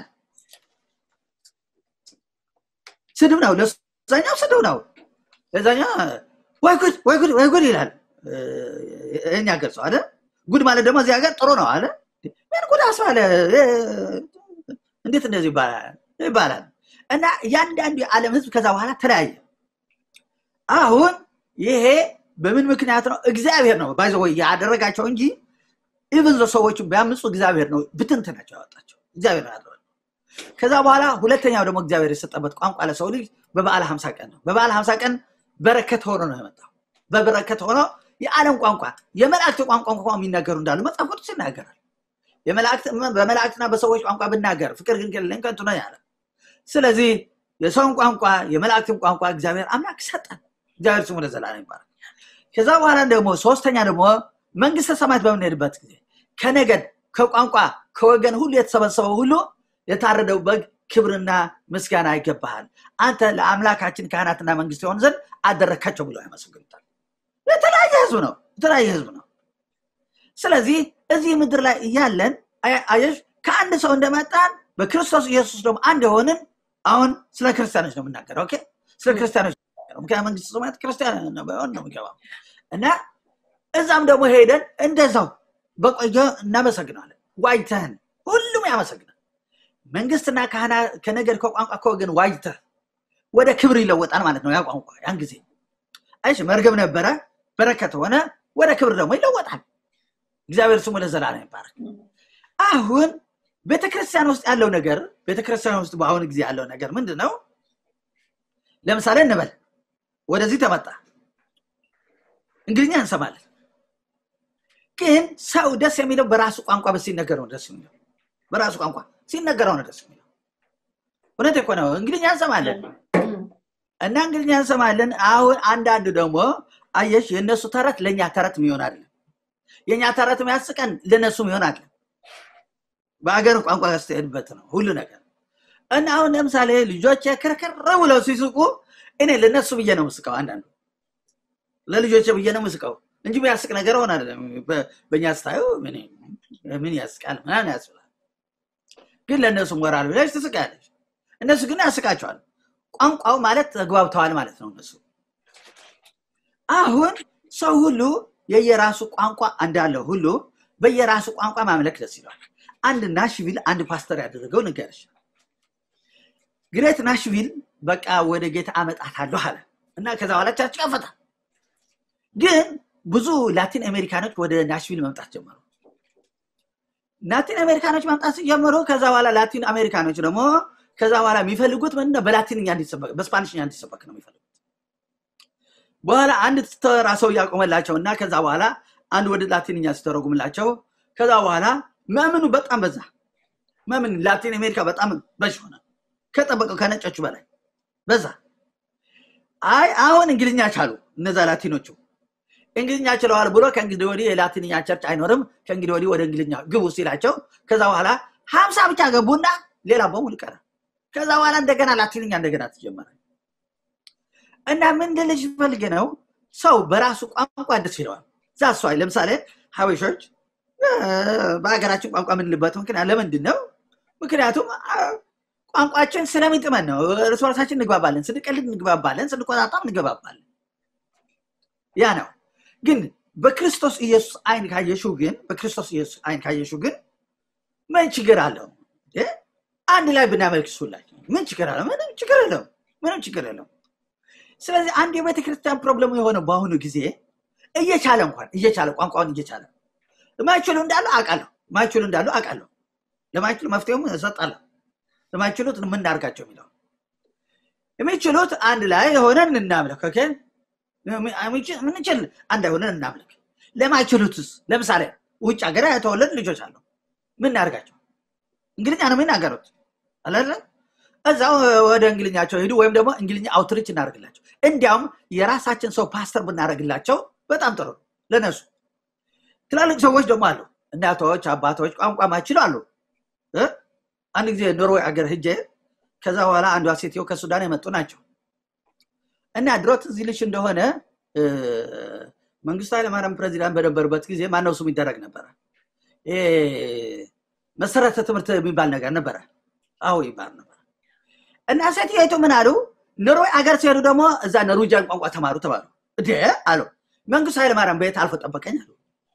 ስድብ ነው፣ ለዛኛው ስድብ ነው። ለዛኛው ወይ ጉድ ወይ ጉድ ወይ ጉድ ይላል። እኛ ገልጸው አለ። ጉድ ማለት ደግሞ እዚህ ሀገር ጥሩ ነው አለ። ምን ጉድ አስባለ? እንዴት እንደዚህ ይባላል ይባላል። እና እያንዳንዱ የዓለም ህዝብ ከዛ በኋላ ተለያየ። አሁን ይሄ በምን ምክንያት ነው? እግዚአብሔር ነው ባይዘ ያደረጋቸው እንጂ ኢቭን ሰዎቹ ቢያምፁ እግዚአብሔር ነው ብትንትናቸው ያወጣቸው እግዚአብሔር ነው ያደረገው። ከዛ በኋላ ሁለተኛው ደግሞ እግዚአብሔር የሰጠበት ቋንቋ ለሰው ልጅ በበዓለ ሀምሳ ቀን ነው። በበዓለ ሀምሳ ቀን በረከት ሆኖ ነው የመጣው። በበረከት ሆኖ የዓለም ቋንቋ የመላእክት ቋንቋ እንኳ የሚናገሩ እንዳሉ መጽሐፍ ቅዱስ ይናገራል። በመላእክትና በሰዎች ቋንቋ ብናገር ፍቅር ግን ከሌለኝ ከንቱ ነው ያለ። ስለዚህ የሰውን ቋንቋ የመላእክትን ቋንቋ እግዚአብሔር አምላክ ሰጠን። እግዚአብሔር ስሙ ለዘላለም ይባላል። ከዛ በኋላ ደግሞ ሶስተኛ ደግሞ መንግስተ ሰማያት በምንሄድበት ጊዜ ከነገድ ከቋንቋ ከወገን ሁሉ የተሰበሰበው ሁሉ የታረደው በግ ክብርና ምስጋና ይገባሃል፣ አንተ ለአምላካችን ካህናትና መንግስት የሆን ዘንድ አደረካቸው ብለው ያመሰግኑታል። የተለያየ ህዝብ ነው፣ የተለያየ ህዝብ ነው። ስለዚህ እዚህ ምድር ላይ እያለን አየሽ ከአንድ ሰው እንደመጣን በክርስቶስ ኢየሱስ ደግሞ አንድ የሆንን አሁን ስለ ክርስቲያኖች ነው የምናገረው። ኦኬ ስለ ክርስቲያኖች ምክንያት መንግስት ሰማያት ክርስቲያን ነው የሚገባው እና እዛም ደግሞ ሄደን እንደዛው በቆየ እናመሰግናለን። ዋይተህን ሁሉም ያመሰግናል። መንግስትና ከነገድ ከቋንቋ ከወገን ዋይተህ ወደ ክብር ይለወጣል ማለት ነው። ያ ቋንቋ ያን ጊዜ አይሽ መርገም ነበረ፣ በረከት ሆነ፣ ወደ ክብር ደግሞ ይለወጣል። እግዚአብሔር ስሙ ለዘላለም ይባረክ። አሁን ቤተክርስቲያን ውስጥ ያለው ነገር ቤተክርስቲያን ውስጥ በአሁኑ ጊዜ ያለው ነገር ምንድን ነው? ለምሳሌ እንበል ወደዚህ ተመጣ እንግሊኛ እንሰማለን። ግን ሰው ደስ የሚለው በራሱ ቋንቋ ሲነገረው ደስ የሚለው በራሱ ቋንቋ ሲነገረው ነው ደስ የሚለው። እውነት እኮ ነው። እንግሊኛ እንሰማለን እና እንግሊኛ እንሰማለን። አሁን አንዳንድ ደግሞ አየሽ፣ የእነሱ ተረት ለእኛ ተረት የሚሆን አይደለም። የእኛ ተረት የሚያስቀን ለእነሱ የሚሆን አይደለም። በሀገር ቋንቋ ስትሄድበት ነው ሁሉ ነገር እና አሁን ለምሳሌ ልጆች ክርክር ብለው ሲስቁ እኔ ለእነሱ ብዬ ነው ምስቀው አንዳንዱ ለልጆች ብዬ ነው ምስቀው እንጂ የሚያስቅ ነገር ሆን አይደለም። በእኛ ስታዩ ምን ያስቃል ምናምን ያስብላል። ግን ለእነሱ ሞራል ብለሽ ትስቃለች። እነሱ ግን ያስቃቸዋል። ቋንቋው ማለት ተግባብተዋል ማለት ነው እነሱ። አሁን ሰው ሁሉ የየራሱ ቋንቋ እንዳለው ሁሉ በየራሱ ቋንቋ ማምለክ ደስ ይለዋል። አንድ ናሽቪል አንድ ፓስተር ያደረገው ንገርሽ። ግሬት ናሽቪል በቃ ወደ ጌታ አመጣታለሁ አለ እና ከዛ በኋላ ቸርች ከፈታ። ግን ብዙ ላቲን አሜሪካኖች ወደ ናሽቪል መምጣት ጀመሩ። ላቲን አሜሪካኖች መምጣት ሲጀምሩ ከዛ በኋላ ላቲን አሜሪካኖች ደግሞ ከዛ በኋላ የሚፈልጉት ምንድነው? በላቲንኛ እንዲሰበክ በስፓኒሽኛ እንዲሰበክ ነው የሚፈልጉት። በኋላ አንድ ተራ ሰው እያቆመላቸው እና ከዛ በኋላ አንድ ወደ ላቲንኛ ሲተረጉምላቸው ከዛ በኋላ መምኑ በጣም በዛ። መምን ላቲን አሜሪካ በጣም በሽ ሆነ፣ ከጠበቀው ከነጮቹ በላይ በዛ። አይ አሁን እንግሊዝኛ ቻሉ እነዛ ላቲኖቹ እንግሊዝኛ ችለዋል ብሎ ከእንግዲህ ወዲህ የላቲንኛ ቸርች አይኖርም፣ ከእንግዲህ ወዲህ ወደ እንግሊዝኛ ግቡ ሲላቸው ከዛ በኋላ ሀምሳ ብቻ ገቡና ሌላ በሙሉ ቀረ። ከዛ በኋላ እንደገና ላቲንኛ እንደገና ተጀመረ። እና ምን ልልሽ ፈልጌ ነው ሰው በራሱ ቋንቋ ደስ ይለዋል። ዛሷ ለምሳሌ ሀበሾች በሀገራችን ቋንቋ የምንልበት ምክንያት ለምንድን ነው? ምክንያቱም ቋንቋችን ስለሚጥመን ነው። እርስ በርሳችን እንግባባለን፣ ስንቀልድ እንግባባለን፣ ስንቆጣጣም እንግባባለን። ያ ነው። ግን በክርስቶስ ኢየሱስ አይን ካየሽው ግን በክርስቶስ ኢየሱስ አይን ካየሽው ግን ምን ችግር አለው? አንድ ላይ ብናመልክ ሁላችን ምን ችግር አለው? ምንም ችግር የለውም። ምንም ችግር የለውም። ስለዚህ አንድ የቤተ ክርስቲያን ፕሮብለሙ የሆነው በአሁኑ ጊዜ እየቻለ እንኳን እየቻለ ቋንቋውን እየቻለ ለማይችሉ እንዳሉ አውቃለሁ። ማይችሉ እንዳሉ አውቃለሁ። ለማይችሉ መፍትሄውም እሰጣለሁ። ለማይችሉት ምን እናድርጋቸው የሚለው የሚችሉት አንድ ላይ ሆነን እናምልክ ኦኬ? ምንችል አንድ ላይ ሆነን እናምልክ ለማይችሉትስ ለምሳሌ ውጭ ሀገር የተወለዱ ልጆች አሉ ምን እናደርጋቸው እንግሊኛ ነው የሚናገሩት አላለ እዛው ወደ እንግሊኛቸው ሄዱ ወይም ደግሞ እንግሊኛ አውትሪች እናደርግላቸው እንዲያውም የራሳችን ሰው ፓስተር ብናደርግላቸው በጣም ጥሩ ነው ለነሱ ትላልቅ ሰዎች ደግሞ አሉ እናቶች አባቶች ቋንቋ ማይችሉ አሉ እ? አንድ ጊዜ ኖርዌይ ሀገር ሂጄ ከዛ በኋላ አንዷ ሴትዮ ከሱዳን የመጡ ናቸው እና ድሮ ትዝ ይልሽ እንደሆነ እ፣ መንግስቱ ኃይለማርያም ፕሬዚዳንት በነበሩበት ጊዜ ማነው ስሙ ይደረግ ነበረ ይሄ መሰረተ ትምህርት የሚባል ነገር ነበረ አዎ ይባል ነበር እና ሴትዮቱ ምን አሉ ኖርዌይ አገር ሲሄዱ ደግሞ እዛ ኖርዌጂያን ቋንቋ ተማሩ ተባሉ እንዴ አሉ መንግስቱ ኃይለማርያም በየት አልፎ ጠበቀኝ አሉ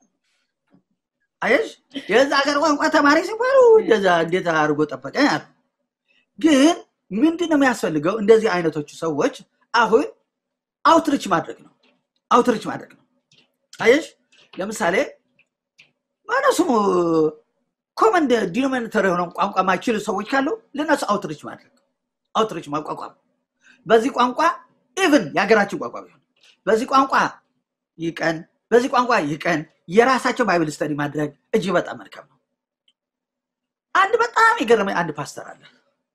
አየሽ የዛ ሀገር ቋንቋ ተማሪ ሲባሉ እንደዛ እንዴት አድርጎ ጠበቀኝ አሉ ግን ምንድን ነው የሚያስፈልገው እንደዚህ አይነቶቹ ሰዎች አሁን አውትሪች ማድረግ ነው አውትሪች ማድረግ ነው አየሽ ለምሳሌ ማነው ስሙ ኮመን ዲኖሚኔተር የሆነ ቋንቋ ማይችሉ ሰዎች ካሉ ለነሱ አውትሪች ማድረግ አውትሪች ማቋቋም በዚህ ቋንቋ ኢቭን የሀገራችን ቋንቋ ቢሆን በዚህ ቋንቋ ይቀን በዚህ ቋንቋ ይቀን የራሳቸው ባይብል ስተዲ ማድረግ እጅግ በጣም መልካም ነው አንድ በጣም የገረመኝ አንድ ፓስተር አለ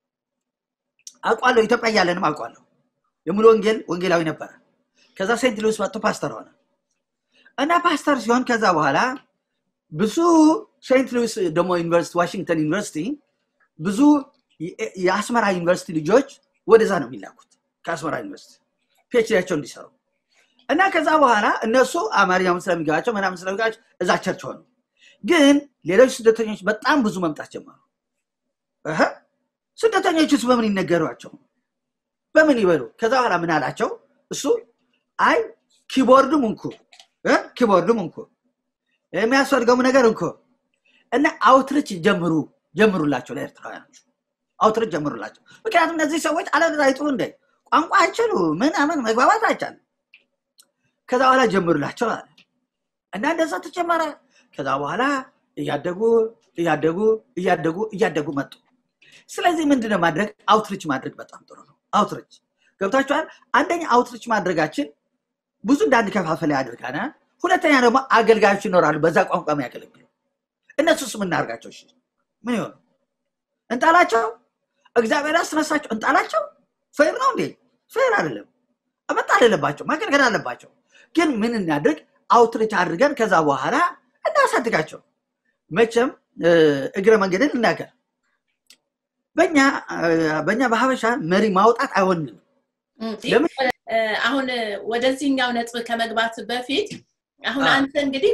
አውቋለሁ ኢትዮጵያ እያለንም አውቋለሁ የሙሉ ወንጌል ወንጌላዊ ነበረ ከዛ ሴንት ሉዊስ መጥቶ ፓስተር ሆነ እና ፓስተር ሲሆን ከዛ በኋላ ብዙ ሴንት ሉዊስ ደግሞ ዩኒቨርሲቲ ዋሽንግተን ዩኒቨርሲቲ ብዙ የ- የአስመራ ዩኒቨርሲቲ ልጆች ወደዛ ነው የሚላኩት ከአስመራ ዩኒቨርሲቲ ፒኤችዲያቸው እንዲሰሩ እና ከዛ በኋላ እነሱ አማርኛውን ስለሚገባቸው ምናምን ስለሚገባቸው እዛ ቸርች ሆኑ ግን ሌሎች ስደተኞች በጣም ብዙ መምጣት ጀመሩ እህ፣ ስደተኞችስ በምን ይነገሯቸው በምን ይበሉ ከዛ በኋላ ምን አላቸው እሱ አይ ኪቦርድም እንኩ እ? ኪቦርድም እንኩ የሚያስፈልገውም ነገር እንኩ እና አውትሪች ጀምሩ ጀምሩላቸው ለኤርትራውያኖች አውትሪች ጀምሩላቸው ምክንያቱም እነዚህ ሰዎች አለዛ ይጥሩ እንደ ቋንቋ አይችሉ ምናምን መግባባት አይቻልም ከዛ በኋላ ጀምሩላቸው አለ እና እንደዛ ተጀመረ ከዛ በኋላ እያደጉ እያደጉ እያደጉ እያደጉ መጡ ስለዚህ ምንድነው ማድረግ አውትሪች ማድረግ በጣም ጥሩ ነው አውትሪች ገብታችኋል አንደኛ አውትሪች ማድረጋችን ብዙ እንዳንከፋፈል ያደርጋናል ሁለተኛ ደግሞ አገልጋዮች ይኖራሉ በዛ ቋንቋ የሚያገለግሉ እነሱስ ምናርጋቸው እሺ ምን ይሆኑ እንጣላቸው እግዚአብሔር ያስነሳቸው እንጣላቸው ፌር ነው እንዴ ፌር አይደለም መጣል የለባቸው ማገልገል አለባቸው ግን ምን እናድርግ አውትሪች አድርገን ከዛ በኋላ እናሳድጋቸው መቼም እ፣ እግረ መንገድን ልናገር በኛ እ፣ በኛ በሀበሻ መሪ ማውጣት አይሆንም እም፣ ለምን? እ፣ አሁን ወደዚህኛው ነጥብ ከመግባት በፊት አሁን አዎ። አንተ እንግዲህ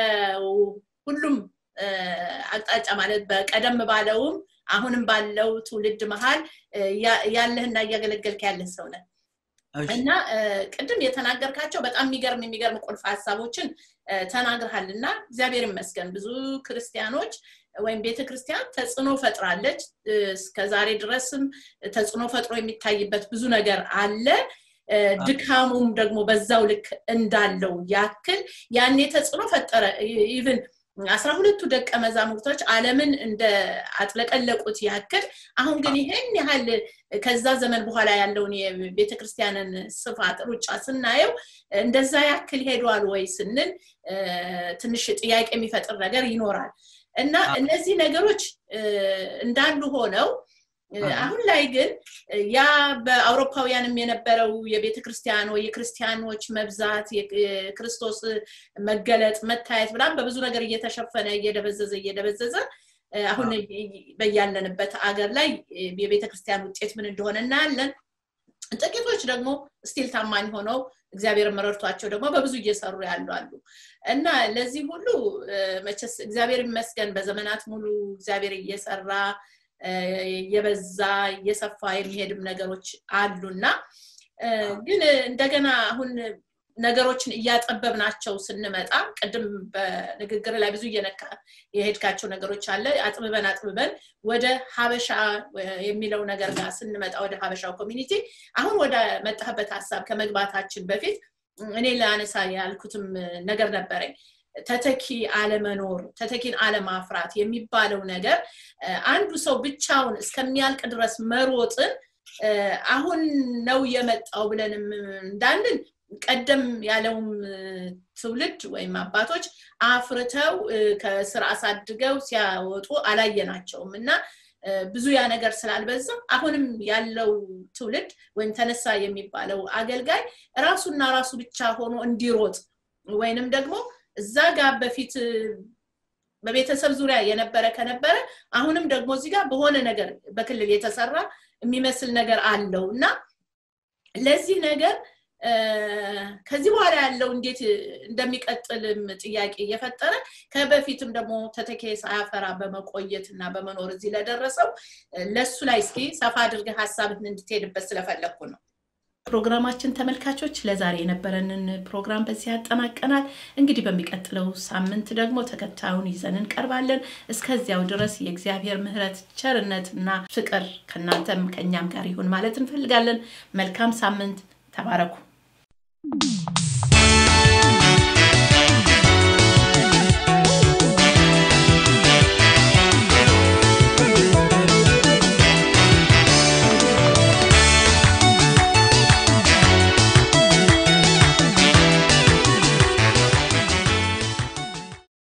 በሁሉም እ፣ አቅጣጫ ማለት በቀደም ባለውም አሁንም ባለው ትውልድ መሀል እ፣ ያ- ያለህና እያገለገልክ ያለህ ሰው ነህ እሺ፣ እና እ፣ ቅድም የተናገርካቸው በጣም የሚገርም የሚገርም ቁልፍ ሀሳቦችን እ፣ ተናግረሃል እና እግዚአብሔር ይመስገን ብዙ ክርስቲያኖች ወይም ቤተ ክርስቲያን ተጽዕኖ ፈጥራለች እ፣ እስከዛሬ ድረስም ተጽዕኖ ፈጥሮ የሚታይበት ብዙ ነገር አለ እ፣ ድካሙም ደግሞ በዛው ልክ እንዳለው ያክል ያኔ ተጽዕኖ ፈጠረ ኢቭን አስራ ሁለቱ ደቀ መዛሙርቶች አለምን እንደ አጥለቀለቁት ያክል አሁን ግን ይሄን ያህል ከዛ ዘመን በኋላ ያለውን የቤተ ክርስቲያንን ስፋት ሩጫ ስናየው እንደዛ ያክል ሄዷል ወይ ስንል እ፣ ትንሽ ጥያቄ የሚፈጥር ነገር ይኖራል እና አዎ። እነዚህ ነገሮች እ፣ እንዳሉ ሆነው እ፣ አዎ። አሁን ላይ ግን እ፣ ያ በአውሮፓውያንም የነበረው የቤተ ክርስቲያን ወይ የክርስቲያኖች መብዛት የክ- የክርስቶስ መገለጥ መታየት ብላም በብዙ ነገር እየተሸፈነ እየደበዘዘ እየደበዘዘ እ፣ አሁን በያለንበት አገር ላይ እ፣ የቤተ ክርስቲያን ውጤት ምን እንደሆነ እናያለን ጥቂቶች ደግሞ ስቲል ታማኝ ሆነው እግዚአብሔር መረድቷቸው ደግሞ በብዙ እየሰሩ ያሉ አሉ እና ለዚህ ሁሉ እ፣ መቼስ እግዚአብሔር ይመስገን በዘመናት ሙሉ እግዚአብሔር እየሰራ እ፣ እየበዛ እየሰፋ የሚሄድም ነገሮች አሉና እ፣ ግን እንደገና አሁን ነገሮችን እያጠበብናቸው ስንመጣ ቅድም በንግግር ላይ ብዙ እየነካ የሄድካቸው ነገሮች አለ አጥብበን አጥብበን ወደ ሀበሻ የሚለው ነገር ጋር ስንመጣ ወደ ሀበሻው ኮሚኒቲ አሁን ወደ መጣህበት ሀሳብ ከመግባታችን በፊት እኔ ለአነሳ ያልኩትም ነገር ነበረኝ ተተኪ አለመኖር ተተኪን አለማፍራት የሚባለው ነገር አንዱ ሰው ብቻውን እስከሚያልቅ ድረስ መሮጥን አሁን ነው የመጣው ብለንም እንዳንል ቀደም ያለውም ትውልድ ወይም አባቶች አፍርተው ከስር አሳድገው ሲያወጡ አላየናቸውም እና ብዙ ያ ነገር ስላልበዛ አሁንም ያለው ትውልድ ወይም ተነሳ የሚባለው አገልጋይ ራሱና ራሱ ብቻ ሆኖ እንዲሮጥ ወይንም ደግሞ እዛ ጋር በፊት በቤተሰብ ዙሪያ የነበረ ከነበረ አሁንም ደግሞ እዚህ ጋር በሆነ ነገር በክልል የተሰራ የሚመስል ነገር አለው እና ለዚህ ነገር ከዚህ በኋላ ያለው እንዴት እንደሚቀጥልም ጥያቄ እየፈጠረ ከበፊትም ደግሞ ተተኬ ሳያፈራ በመቆየት እና በመኖር እዚህ ለደረሰው ለሱ ላይ እስኪ ሰፋ አድርገህ ሀሳብን እንድትሄድበት ስለፈለግኩ ነው። ፕሮግራማችን ተመልካቾች ለዛሬ የነበረንን ፕሮግራም በዚህ ያጠናቀናል። እንግዲህ በሚቀጥለው ሳምንት ደግሞ ተከታዩን ይዘን እንቀርባለን። እስከዚያው ድረስ የእግዚአብሔር ምሕረት ቸርነት እና ፍቅር ከእናንተም ከእኛም ጋር ይሁን ማለት እንፈልጋለን። መልካም ሳምንት። ተባረኩ።